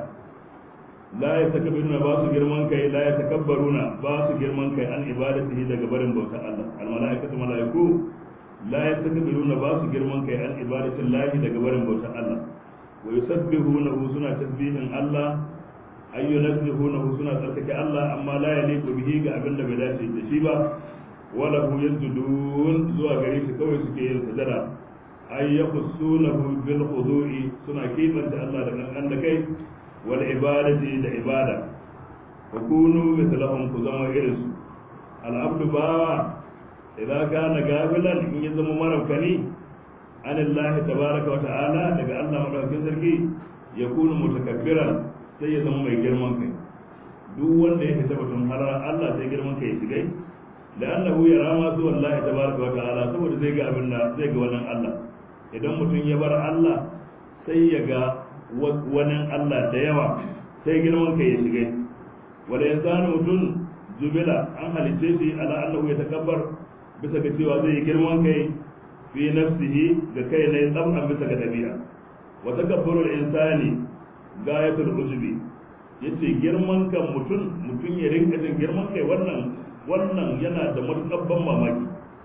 la ya takabbaruna ba su girman kai la ya takabbaruna ba su girman kai an ibadatihi daga barin bauta Allah al malaikatu malaiku la ya takabbaruna ba su girman kai an ibadatin lahi daga barin bauta Allah wa yusabbihunahu suna tasbihin Allah ay yunazzihunahu suna tsarkake Allah amma la yaliqu bihi ga abin da bai dace da shi ba wala hu yasjudun zuwa gare shi kawai suke yin sajada ay yaqsunahu bil khudu'i suna kimanta Allah da kankan da kai wal ibadati da ibada wa kunu mithlahum ku zama irin su al abdu bawa idza kana gafilan in ya zama marabkani an Allah tabaraka wa ta'ala daga Allah madaukakin sarki ya kunu mutakabbiran sai ya zama mai girman kai duk wanda ya fita batun halar Allah sai girman kai ya shigai la'annahu yara ma su wallahi tabaraka wa ta'ala saboda zai ga abin da zai ga wannan Allah idan mutum ya bar Allah sai ya ga wani Allah da yawa sai girman kai ya shige wanda ya zane mutum jubila an halice shi ala annahu ya takabbar bisa ga cewa zai yi girman kai fi nafsihi ga kai ne tsamman bisa ga dabi'a wa takabbarul insani gayatul ujubi yace girman kan mutum mutum ya rinka jin girman kai wannan wannan yana da matukar ban mamaki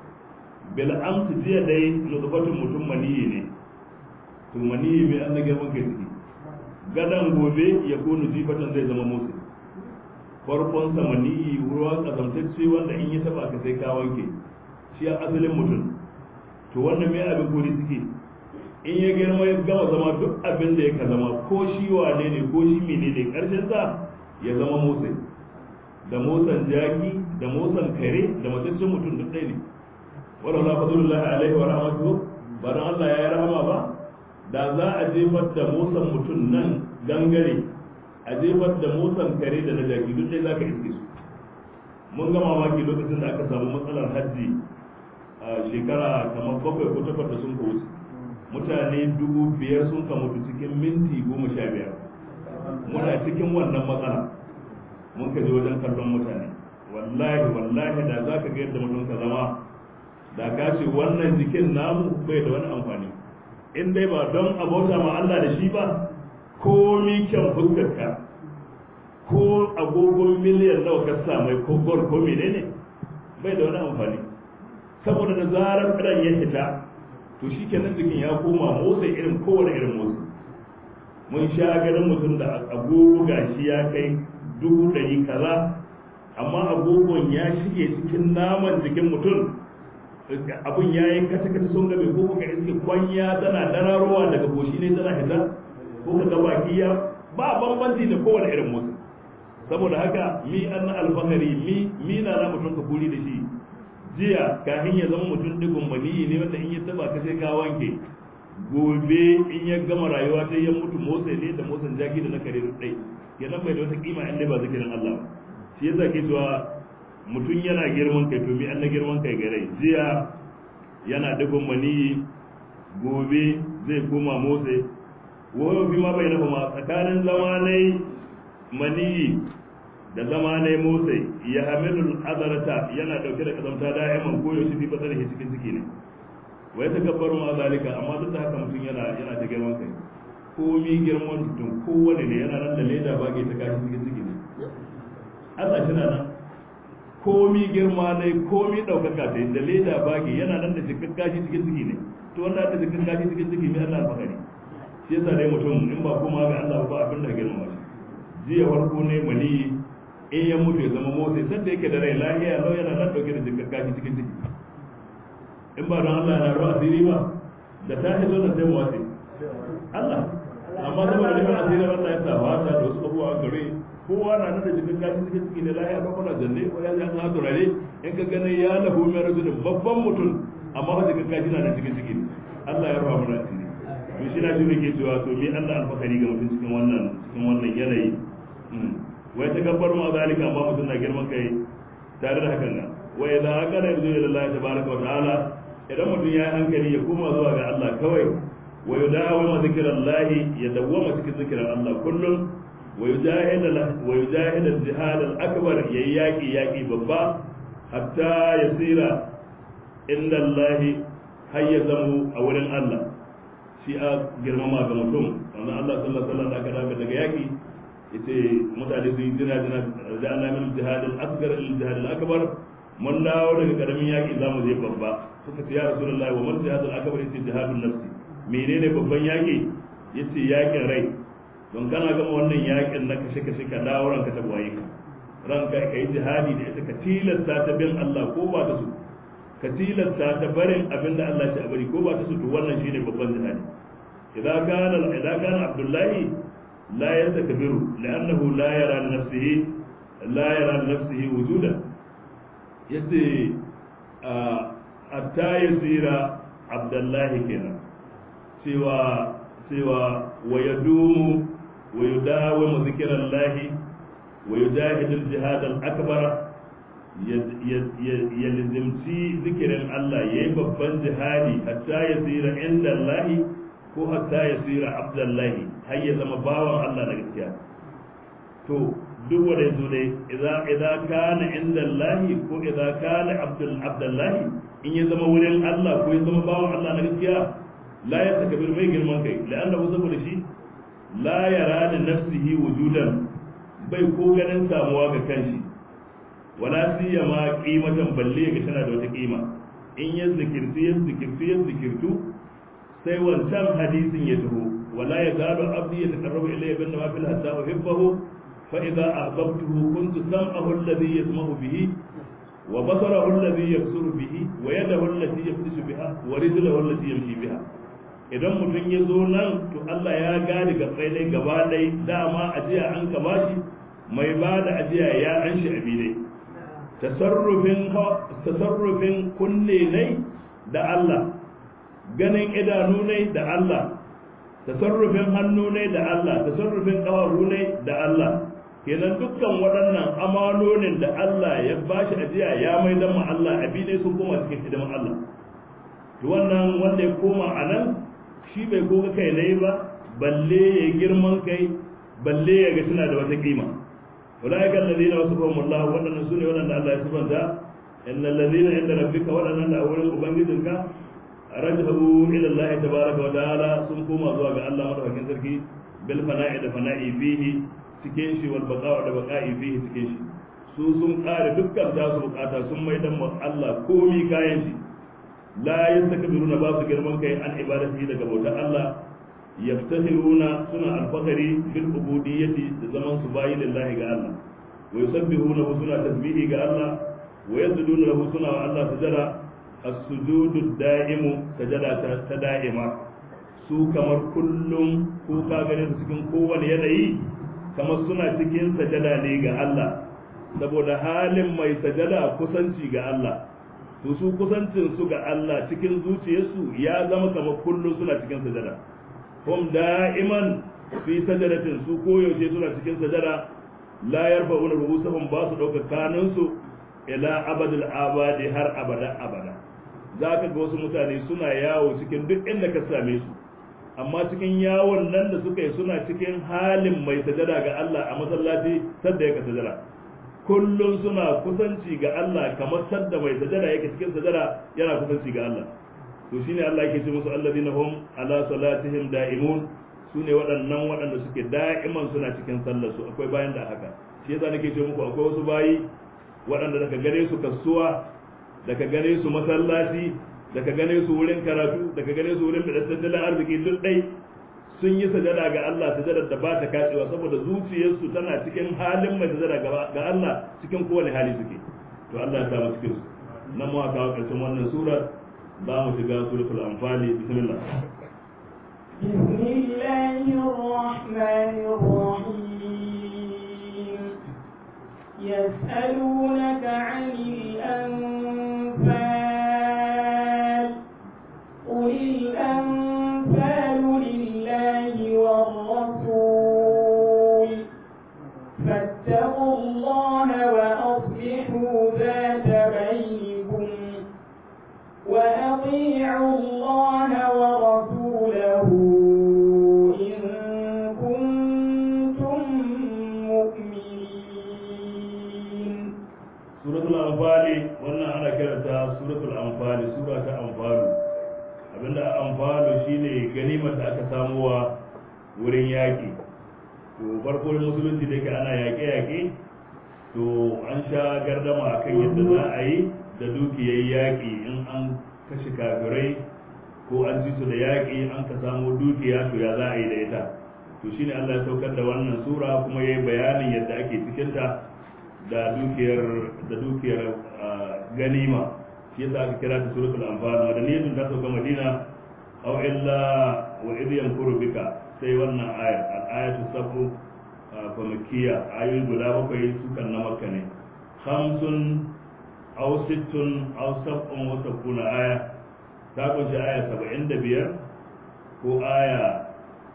bil amsi jiya dai nutfatun mutum maniyi ne to maniyi mai an na girman kai ciki gadan gobe ya kunu jifatan zai zama musu farkon samani ruwa kazamtacce wanda in ya taba ka sai ka wanke shi a asalin mutum to wannan mai abin kori suke in ya girma ya gama zama duk abin da ya ka zama ko shi wane ne ko shi mene ne karshen sa ya zama motsi da motsan jaki da motsan kare da mataccen mutum duk ɗaya ne wala la fadlullahi alaihi wa rahmatuhu ba dan Allah ya yi rahama ba da za a jefar da motsan mutum nan gangare a jefar da motsan kare da na jaki duk dai za ka iske su mun ga mamaki lokacin da aka samu matsalar hajji a shekara kamar bakwai ko takwas da sun ka wuce mutane dubu biyar sun ka mutu cikin minti goma sha biyar muna cikin wannan matsala mun ka je wajen kallon mutane wallahi wallahi da za ka ga yadda mutum ka zama da ka ce wannan jikin namu bai da wani amfani in dai ba don abota ma Allah da shi ba komi kyan fuskarka ko agogon miliyan nawa ka sa mai ko gol ko menene bai da wani amfani saboda da zarar ran ya fita to shi kenan jikin ya koma motsa irin kowane irin motsi mun sha ganin mutum da agogo gashi ya kai dubu ɗari kaza amma agogon ya shige cikin naman jikin mutum abun ya yi kata kata sun gabe ko ka iske kwanya tana dararowa daga goshi ne tana hita ko ka ga baki ya ba bambanci da kowane irin motsi saboda haka mi an alfahari mi mi na na mutum ka kuri da shi jiya kafin ya zama mutum digon maniyi ne wanda in ya taba ka sai ka wanke gobe in ya gama rayuwa sai ya mutu motsa ne da motsin jaki da na kare dai kenan bai da wata kima in dai ba zikirin Allah ba shi yasa ke cewa mutum yana girman kai to mi an na girman kai gare jiya yana digon maniyi gobe zai koma motsa wayo fi ma bai nafa ma tsakanin zamanai maniyi da zamanai motsa ya hamilul azarata yana dauke da kazamta da'iman koyo shi fi fasar cikin ciki ne wai ta gabbaru ma zalika amma duk da haka mutum yana yana da girman kai komi girman mutum kowane ne yana nan da leda bage ta kashi cikin ciki ne Allah shi na nan komi girma ne komi daukaka ta da leda bage yana nan da cikin kashi cikin ciki ne to wanda da cikin kashi cikin ciki ne Allah alfakari shi yasa dai mutum in ba kuma ga Allah ba abin da girma shi jiya farko ne mani in ya mutu ya zama motsi sanda yake da rai lahiya lau yana nan dauke da cikin kashi cikin ciki in ba don Allah na ruwa asiri ba da ta hizo da sai motsi Allah amma saboda neman asirin Allah ya sa wata da wasu abubuwa a gare kowa na nan da cikin kashi cikin ciki ne lahiya ba kuna zanne ko ya ji an ha turare in ka gani ya lahu mai rajulin babban mutum amma ba cikin kashi na nan cikin ciki Allah ya ruwa mana asiri to shi na shi ne ke cewa to me Allah alfakari ga mutum cikin wannan cikin wannan yanayi wai ta gabbar ma zalika amma mutum na girman kai tare da hakan nan wa idza aqara yarju ila Allah tabaaraka wa ta'ala idan mutum ya hankali ya koma zuwa ga Allah kawai wa yudawimu zikrillah ya dawwama cikin zikirin Allah kullum wa yujahid wa yujahid al-jihad al-akbar yayi yaki yaki babba hatta yasira inda Allah hayyazamu a wurin Allah shi a girmama ga mutum wannan Allah sallallahu alaihi wasallam da aka daga daga yaki yace mutane su yi jira jira da ana min jihad al-asghar al-jihad al-akbar mun dawo daga karamin yaki zamu je babba suka ce ya rasulullahi wa man jihad al-akbar yace jihadun nafsi menene babban yaki yace yakin rai don kana gama wannan yakin na kashe kashe ka dawo ranka ta gwaye ka ranka ka yi jihadi da ita ka tilasta ta bin Allah ko ba ta su ka tilasta ta barin abinda Allah ya bari ko ba ta su to wannan shine babban jihadi idan kana idan kana abdullahi لا يستكبر لأنه لا يرى لنفسه لا يرى لنفسه وجودا يتي حتى يصير عبد الله كنا سوى سوى ويدوم ويداوم ذكر الله ويجاهد الجهاد الأكبر يلزمتي ذكر الله يبقى جهادي حتى يصير عند الله ko hatta ya tsira abdullahi har ya zama bawan Allah na gaskiya to duk wanda yazo dai idza idza kana inda Allah ko idza kana abdul abdullahi in ya zama wurin Allah ko ya zama bawan Allah na gaskiya la ya takabir mai girman kai la'anna saboda shi la yara da nafsihi wujudan bai ko ganin samuwa ga kanshi wala siyama qimatan balle ga tana da wata kima in ya zikirtu ya zikirtu ya zikirtu sai wancan hadisin ya taho wala ya zalu abdi ya taqarrabu ilayya bin nawafil hatta uhibbahu fa idza ahbabtuhu kuntu sam'ahu alladhi yasma'u bihi wa basarahu alladhi yabsuru bihi wa yadahu allati yabtishu biha wa rijluhu allati yamshi biha idan mutum ya zo nan to Allah ya gane ga tsaye gaba ɗaya dama ajiya an ka bashi mai ba da ajiya ya an shi abi ne tasarrufin tasarrufin kunne ne da Allah ganin idanu ne da Allah tasarrufin hannu ne da Allah tasarrufin ƙafafu ne da Allah kenan dukkan waɗannan amanonin da Allah ya bashi ajiya ya mai dan Allah abi ne sun koma cikin hidiman Allah to wannan wanda ya koma a nan shi bai koga kai ne ba balle ya girman kai balle ya ga suna da wata kima ulaika alladhina wasafahum Allah waɗannan sune waɗanda Allah ya sifanta innal ladhina inda rabbika waɗannan da a wurin ubangijinka rajahu ila Allah tabaraka wa ta'ala sun koma zuwa ga Allah madaukakin sarki bil fana'i da fana'i fihi cikin shi wal baqa'u da baqa'i fihi cikin shi su sun kare dukkan da su bukata sun mai dan Allah komi kayan shi la yastakbiruna ba su girman kai an ibadati daga bautar Allah yaftahiruna suna alfahari bil ubudiyyati da zaman su bayi lillahi ga Allah wa yusabbihuna suna tasbihi ga Allah wa yasjuduna lahu suna wa Allah sujada as-sujudu da'imu sajada ta da'ima su kamar kullum ko ka gane su cikin kowane yanayi kamar suna cikin sajada ne ga Allah saboda halin mai sajada kusanci ga Allah to su kusancin su ga Allah cikin zuciyarsu ya zama kamar kullum suna cikin sajada hum da'iman fi sajadatin su koyaushe suna cikin sajada la yarfa'una ru'usahum ba su dauka kanunsu ila abadul abadi har abada abada zaka ga wasu mutane suna yawo cikin duk inda ka same su amma cikin yawon nan da suka yi suna cikin halin mai sajada ga Allah a masallaci sadda yake sajada kullum suna kusanci ga Allah kamar sadda mai sajada yake cikin sajada yana kusanci ga Allah to shine Allah yake ce musu alladina hum ala salatihim da'imun sune waɗannan waɗanda suke da'iman suna cikin sallar su akwai bayan da haka shi yasa nake ce muku akwai wasu bayi waɗanda daga gare su kasuwa daga gane su masallaci daga gane su wurin karatu daga gane su wurin tattalin arziki duk dai sun yi sajada ga Allah sajadar da ba ta kacewa saboda zuciyarsu tana cikin halin mai sajada ga Allah cikin kowane hali suke to Allah ya samu cikin su nan mu kawo karshen wannan sura za mu shiga suratul anfali bismillah بسم الله الرحمن الرحيم يسألونك عن الأنفال قل الأنفال لله والرسول فاتقوا الله وأصلحوا ذات بينكم وأطيعوا الله ورسوله إن كنتم مؤمنين suratul anfali wannan ana kiranta suratul anfali sura ta anfalu abinda anfalu shine ganimar da aka samuwa wurin yaƙi to farko musulunci da ke ana yaƙe-yaƙe to an sha gardama akan yadda za a yi da dukiyar yaƙi in an kashe kafirai ko an ji su da yaƙi an ka samu dukiya to ya za a yi da ita to shine Allah ya saukar da wannan sura kuma yayi bayanin yadda ake cikinta da dukiyar da dukiyar ganima shi yasa aka kira ta suratul anfal madaniyatun ta sauka madina aw illa wa idh yamkuru bika sai wannan ayar al-ayatu sabu fa makkiya ayoyi guda bakwai su kan na makka ne khamsun aw sittun aw sab'un wa sab'una aya ta kunshi aya 75 ko aya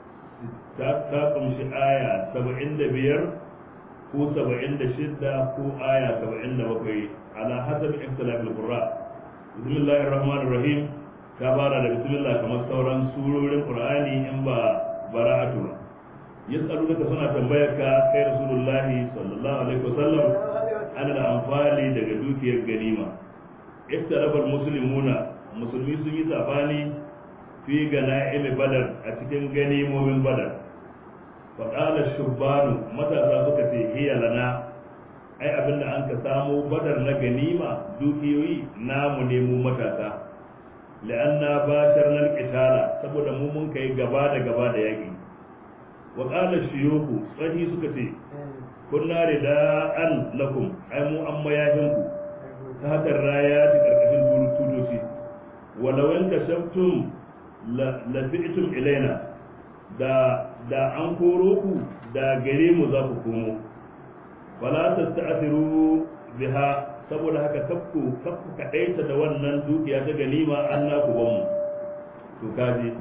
ta kunshi aya 75 ko saba'in da shidda ko aya saba'in da bakwai ala hasab ikhtilaf al-qurra bismillahir rahmanir rahim ta fara da bismillah kamar sauran surorin qur'ani in ba bara'atu ba yas'alunaka suna tambayar ka kai rasulullahi sallallahu alaihi wasallam ana da amfani daga dukiyar ganima ikhtilafal muslimuna musulmi sun yi sabani fi gana'im badar a cikin ganimomin badar faƙalar shubbanu matasa suka ce hiya lana ai abinda an ka samo badar na ganima dukiyoyi namu ne mu matasa la'anna bashar nan qitala saboda mu mun kai gaba da gaba da yaki wa qala shuyuku tsahi suka ce kunna rida'an lakum ai mu an mayahin ku ta hakar raya ta karkashin tutoci walau in kashaftum la lafi'tum ilaina da da an koro ku da gare mu za ku komo wala tasta'thiru biha saboda haka kafku kafku kadaita da wannan dukiya ta ganima an na ku bamu to kaji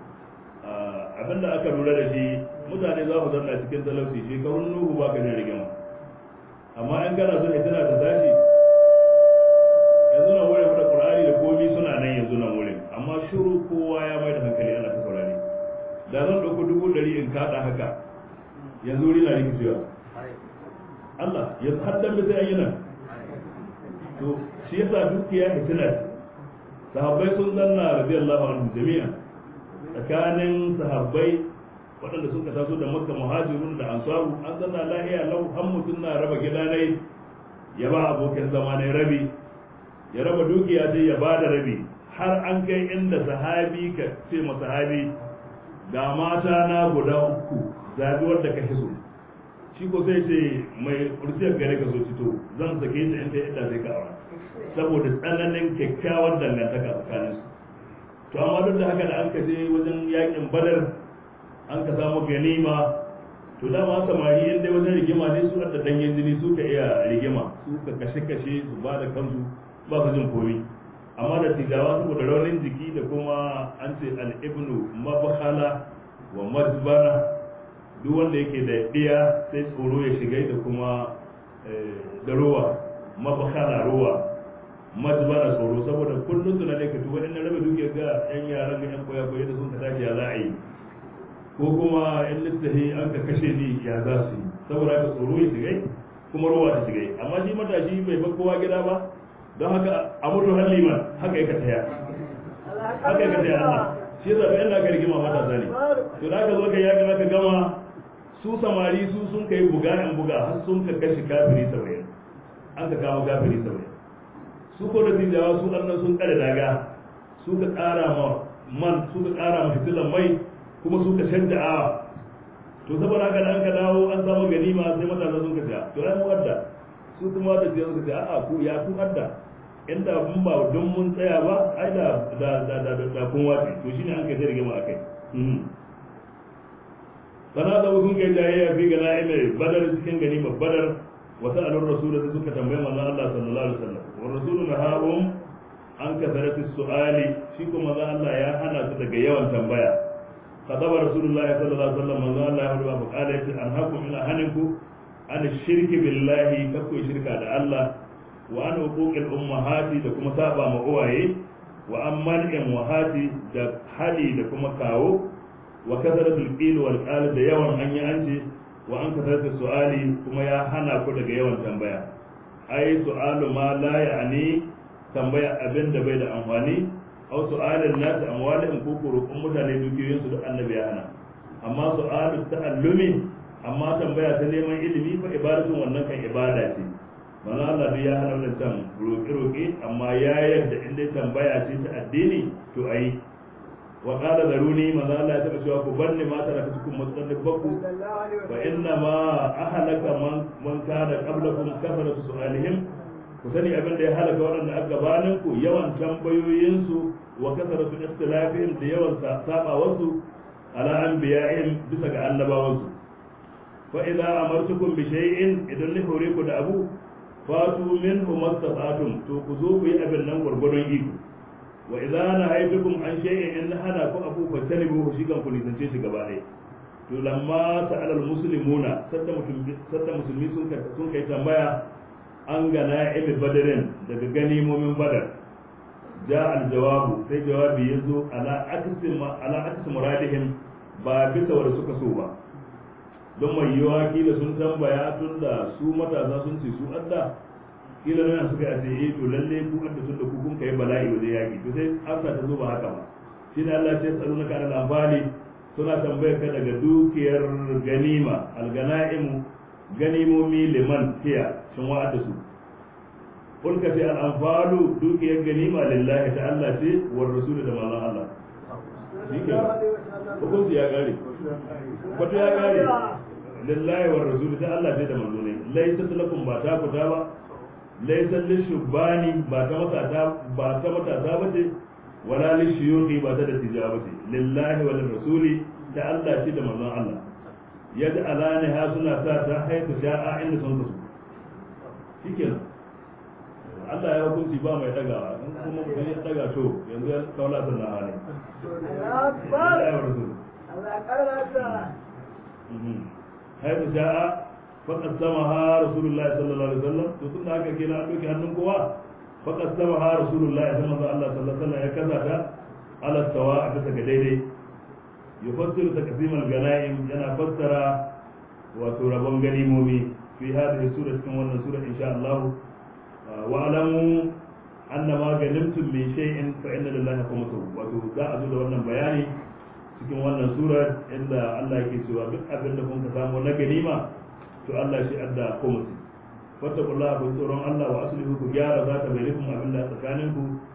abinda aka lura da shi mutane za ku zanna cikin talauci shekarun nuhu ba ka jin rigima amma in kana so tana ta tashi yanzu na wurin da qur'ani da komi suna nan yanzu nan wurin amma shiru kowa ya mai da hankali ana ta saurare da zan ɗauko dubu ɗari in kaɗa haka yanzu wuri na rikicewa Allah ya haddan da sai ayyana to shi yasa dukiya hitina sahabbai sun zanna radiyallahu anhu jami'a tsakanin sahabbai waɗanda suka taso da makka muhajirun da ansaru an zanna lahiya lau har mutum na raba gidanai ya ba abokin zama ne rabi ya raba dukiya sai ya ba da rabi har an kai inda sahabi ka ce ma sahabi ga mata na guda uku zabi wanda ka so shi ko sai ce mai kurciyar gare ka so fito zan sake ta in ta yadda sai ka aura saboda tsananin kyakkyawar dangantaka tsakanin su to amma duk da haka da an ka je wajen yakin badar an ka samu ganima to dama samari in dai wajen rigima ne su da danyen jini su ka iya rigima su ka kashe kashe su ba da kansu ba su jin komi amma da tijawa saboda raunin jiki da kuma an ce al-ibnu mabakhala wa mazbara duk wanda yake da ɗiya sai tsoro ya shiga da kuma da ruwa mabakhala ruwa mazbara tsoro saboda kullum suna ne ka tuba in na rabe duke ga yan yaran ga yan koya koya da sun ka tashi ya za a yi ko kuma in littafi an ka kashe ni ya za su yi saboda ka tsoro ya shiga kuma ruwa ta shiga amma shi matashi bai bar kowa gida ba don haka a mutu har liman haka yaka taya haka yaka taya Allah shi yasa bayan da aka rigima matasa ne to da aka zo ka yaki aka gama su samari su sun kai buga in buga har sun ka kashi kafiri saba'in an ka kama kafiri saba'in su ko da tijawa su annan sun kare daga su ka ƙara ma man su ka ƙara ma fitilan mai kuma su ka shanta awa to saboda haka da an ka dawo an samu ganima sai matasa sun ka sha to ai mu wadda su kuma da sai suka ce a'a ku ya ku adda inda mun ba don mun tsaya ba ai da da da da da kun wace to shine an kai rigima akai sana da sun kai jayayya fi ga na'ime badar cikin ganima badar wa sa'alur rasul da suka tambaye manzon Allah sallallahu alaihi wasallam wa rasulu nahahum an kasarati su'ali shi kuma manzon Allah ya hana su daga yawan tambaya خطب رسول الله صلى الله عليه وسلم من الله يقول وقال أنهاكم من أهنكم an shirki billahi kakku shirka da Allah wa an huquqil ummahati da kuma saba ma uwaye wa an man'in wahati da hali da kuma kawo wa kasaratul qil wal qal da yawan an yi ance wa an kasaratul su'ali kuma ya hana ku daga yawan tambaya ai su'alu ma la ya'ni tambaya abin da bai da amfani aw su'alin nas amwalihim ko kurukun mutane dukiyoyin su duk annabi ya hana amma su'alu ta'allumi amma tambaya ta neman ilimi fa ibadatun wannan kan ibada ce manzo Allah bai ya hana wannan can roƙe roƙe amma ya yarda in dai tambaya ce ta addini to ayi wa qala zaruni manzo Allah ya taba cewa ku banni ma tara cikin matsalin bakku wa inna ma ahlaka man man kana qablakum kafaratu su'alihim ku sani abin da ya halaka waɗanda aka gabanin ku yawan tambayoyinsu wa kasaratu ikhtilafihim da yawan sabawarsu ala anbiya'ihim bisa ga annabawansu فإذا أمرتكم بشيء إذن لحوريكم da abu fatu minhu mastata'tum to ku zo ku yi abin nan gurgurun iko wa idza nahaytukum an shay'in in hana ku abu fa talibu shi kan ku nisance shi gaba ɗaya to lamma sa'ala almuslimuna sadda mutum sadda musulmi sun kai sun kai tambaya an ga na'imi badarin daga ganimomin badar ja aljawabu sai jawabi yazo ala aksi ala aksi muradihim ba bisa wanda suka so ba don mai yiwa kila sun tambaya tun da su matasa sun ce su adda kila nan suka ce eh to lalle ku adda tun da ku kun kai bala'i wajen yaki to sai amsa ta zo ba haka ba shi ne Allah ya tsaro naka da amfani suna tambayar ka daga dukiyar ganima alganaimu ganimomi liman hiya shin wa'ada su kul ka sai al-anfalu dukiyar ganima lillahi ta Allah ce war rasul da manzon Allah shi ke hukunci ya kare kwato ya kare lillahi wa rasul ta Allah ce da manzo ne laysa lakum ba ta kuta ba laysa lishubani ba ta matata ba ta matata ba ce wala lishuyuqi ba ta da tijaba ba ce lillahi wa rasuli ta Allah ce da manzon Allah yadda alani ha suna sa ta haifu sha'a inda sun kasu shikenan Allah ya hukunci ba mai dagawa in kuma mutum ya daga to yanzu ya kaula sannan hali حيث جاء فقسمها رسول الله صلى الله عليه وسلم تقول هكا كنا أدوك هنن قوة فقسمها رسول الله صلى الله عليه وسلم يكذا على السواء بسك ديدي يفسر تقسيم الغنائم ينا فسر وتربون غنيمومي في هذه السورة كما أن سورة إن شاء الله واعلموا أن ما غنمتم من شيء فإن لله خمسه وتوزع أزول wannan bayani cikin wannan sura inda Allah yake cewa duk abin da kun ka samu na ganima to Allah shi adda khumsi fattaqullaha bi tsoron Allah wa aslihu ku gyara zata bainakum abin da tsakanin ku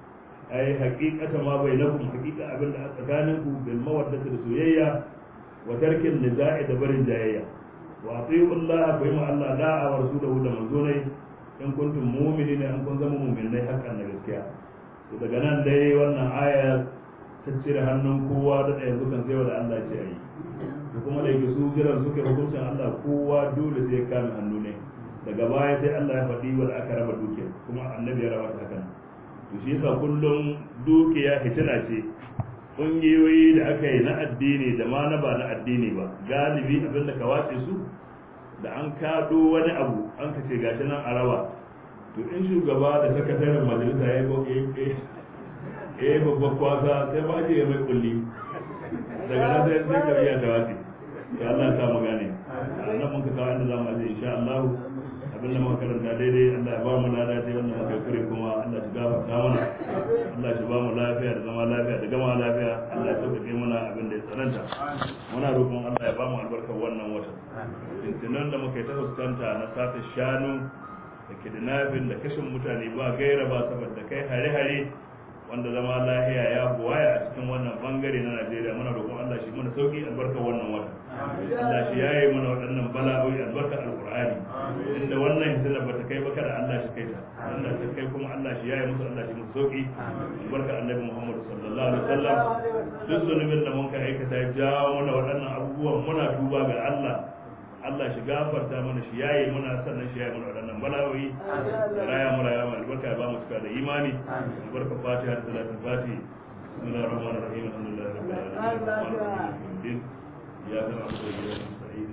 ai haqiqata ma bainakum haqiqa abinda a tsakaninku bil mawaddati da soyayya wa tarkin niza'i da barin jayayya wa atiyu Allah fa yima Allah da'a wa rasulahu da manzonai in kuntum mu'minina in kun zama mu'minai hakan na gaskiya to daga nan dai wannan aya ta cire hannun kowa da yanzu kan sai da Allah ce ayi da kuma da yake su jiran suke hukuncin Allah kowa dole sai ya kame hannu ne daga baya sai Allah ya faɗi wanda aka raba dukiya kuma annabi ya raba ta hakan to shi yasa kullum dukiya hitina ce ƙungiyoyi da aka yi na addini da ma na ba na addini ba galibi abin da ka wace su da an kaɗo wani abu an ka ce gashi nan a raba to in shugaba da sakataren majalisa ya yi ya yi babban kwasa sai ba ya mai kulli daga nan sai sai ka iya tawafi to Allah ya samu gane nan mun ka kawo inda zamu aje insha Allah abin da muka karanta daidai Allah ya ba mu lada sai wannan muka kure kuma Allah ya gafarta mana Allah ya ba mu lafiya da zama lafiya da gama lafiya Allah ya sauƙaƙe mana abin da ya tsananta muna roƙon Allah ya ba mu albarkar wannan watan tuntunan da muka yi ta fuskanta na sata shanu da kidnapping da kashin mutane ba gaira ba saboda kai hare-hare wanda zama lahiya ya buwaya a cikin wannan bangare na Najeriya muna roƙon Allah shi mana sauki albarka wannan wata Allah shi yayi mana waɗannan bala'o'i albarka alqur'ani inda wannan hitina bata kai ba kada Allah shi kai ta Allah ta kai kuma Allah shi yayi musu Allah shi musu sauki albarka annabi Muhammad sallallahu alaihi wasallam duk zunubin da mun ka aikata ya jawo mana waɗannan abubuwan muna tuba ga Allah Allah shi gafarta mana shi yayi muna sannan shi yayi mana waɗannan bala'o'i da raya mu raya mu albarka ya ba mu cika da imani albarka fatiha da salatul fatiha bismillahir rahmanir rahim alhamdulillahi rabbil alamin arrahmanir rahim iyyaka na'budu wa iyyaka nasta'in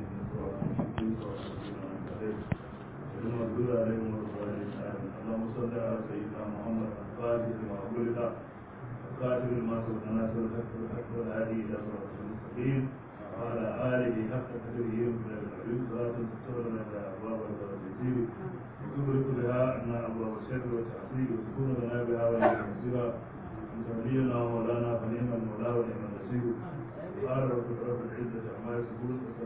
المغضوب عليهم ولا الضالين اللهم صل على سيدنا محمد الفاتح لما أغلق القاتل لما سبق ناصر الحق والحق والهادي إلى صراط المستقيم وعلى آله حق قدره من العلم صلاة تستر لنا أبواب التوحيد وتدرك بها أن أبواب الشر والتعصيب وتكون لنا بها ولي المنزلة أنت ولينا ومولانا فنعم المولى ونعم النصير قال رب رب العزة عما يصفون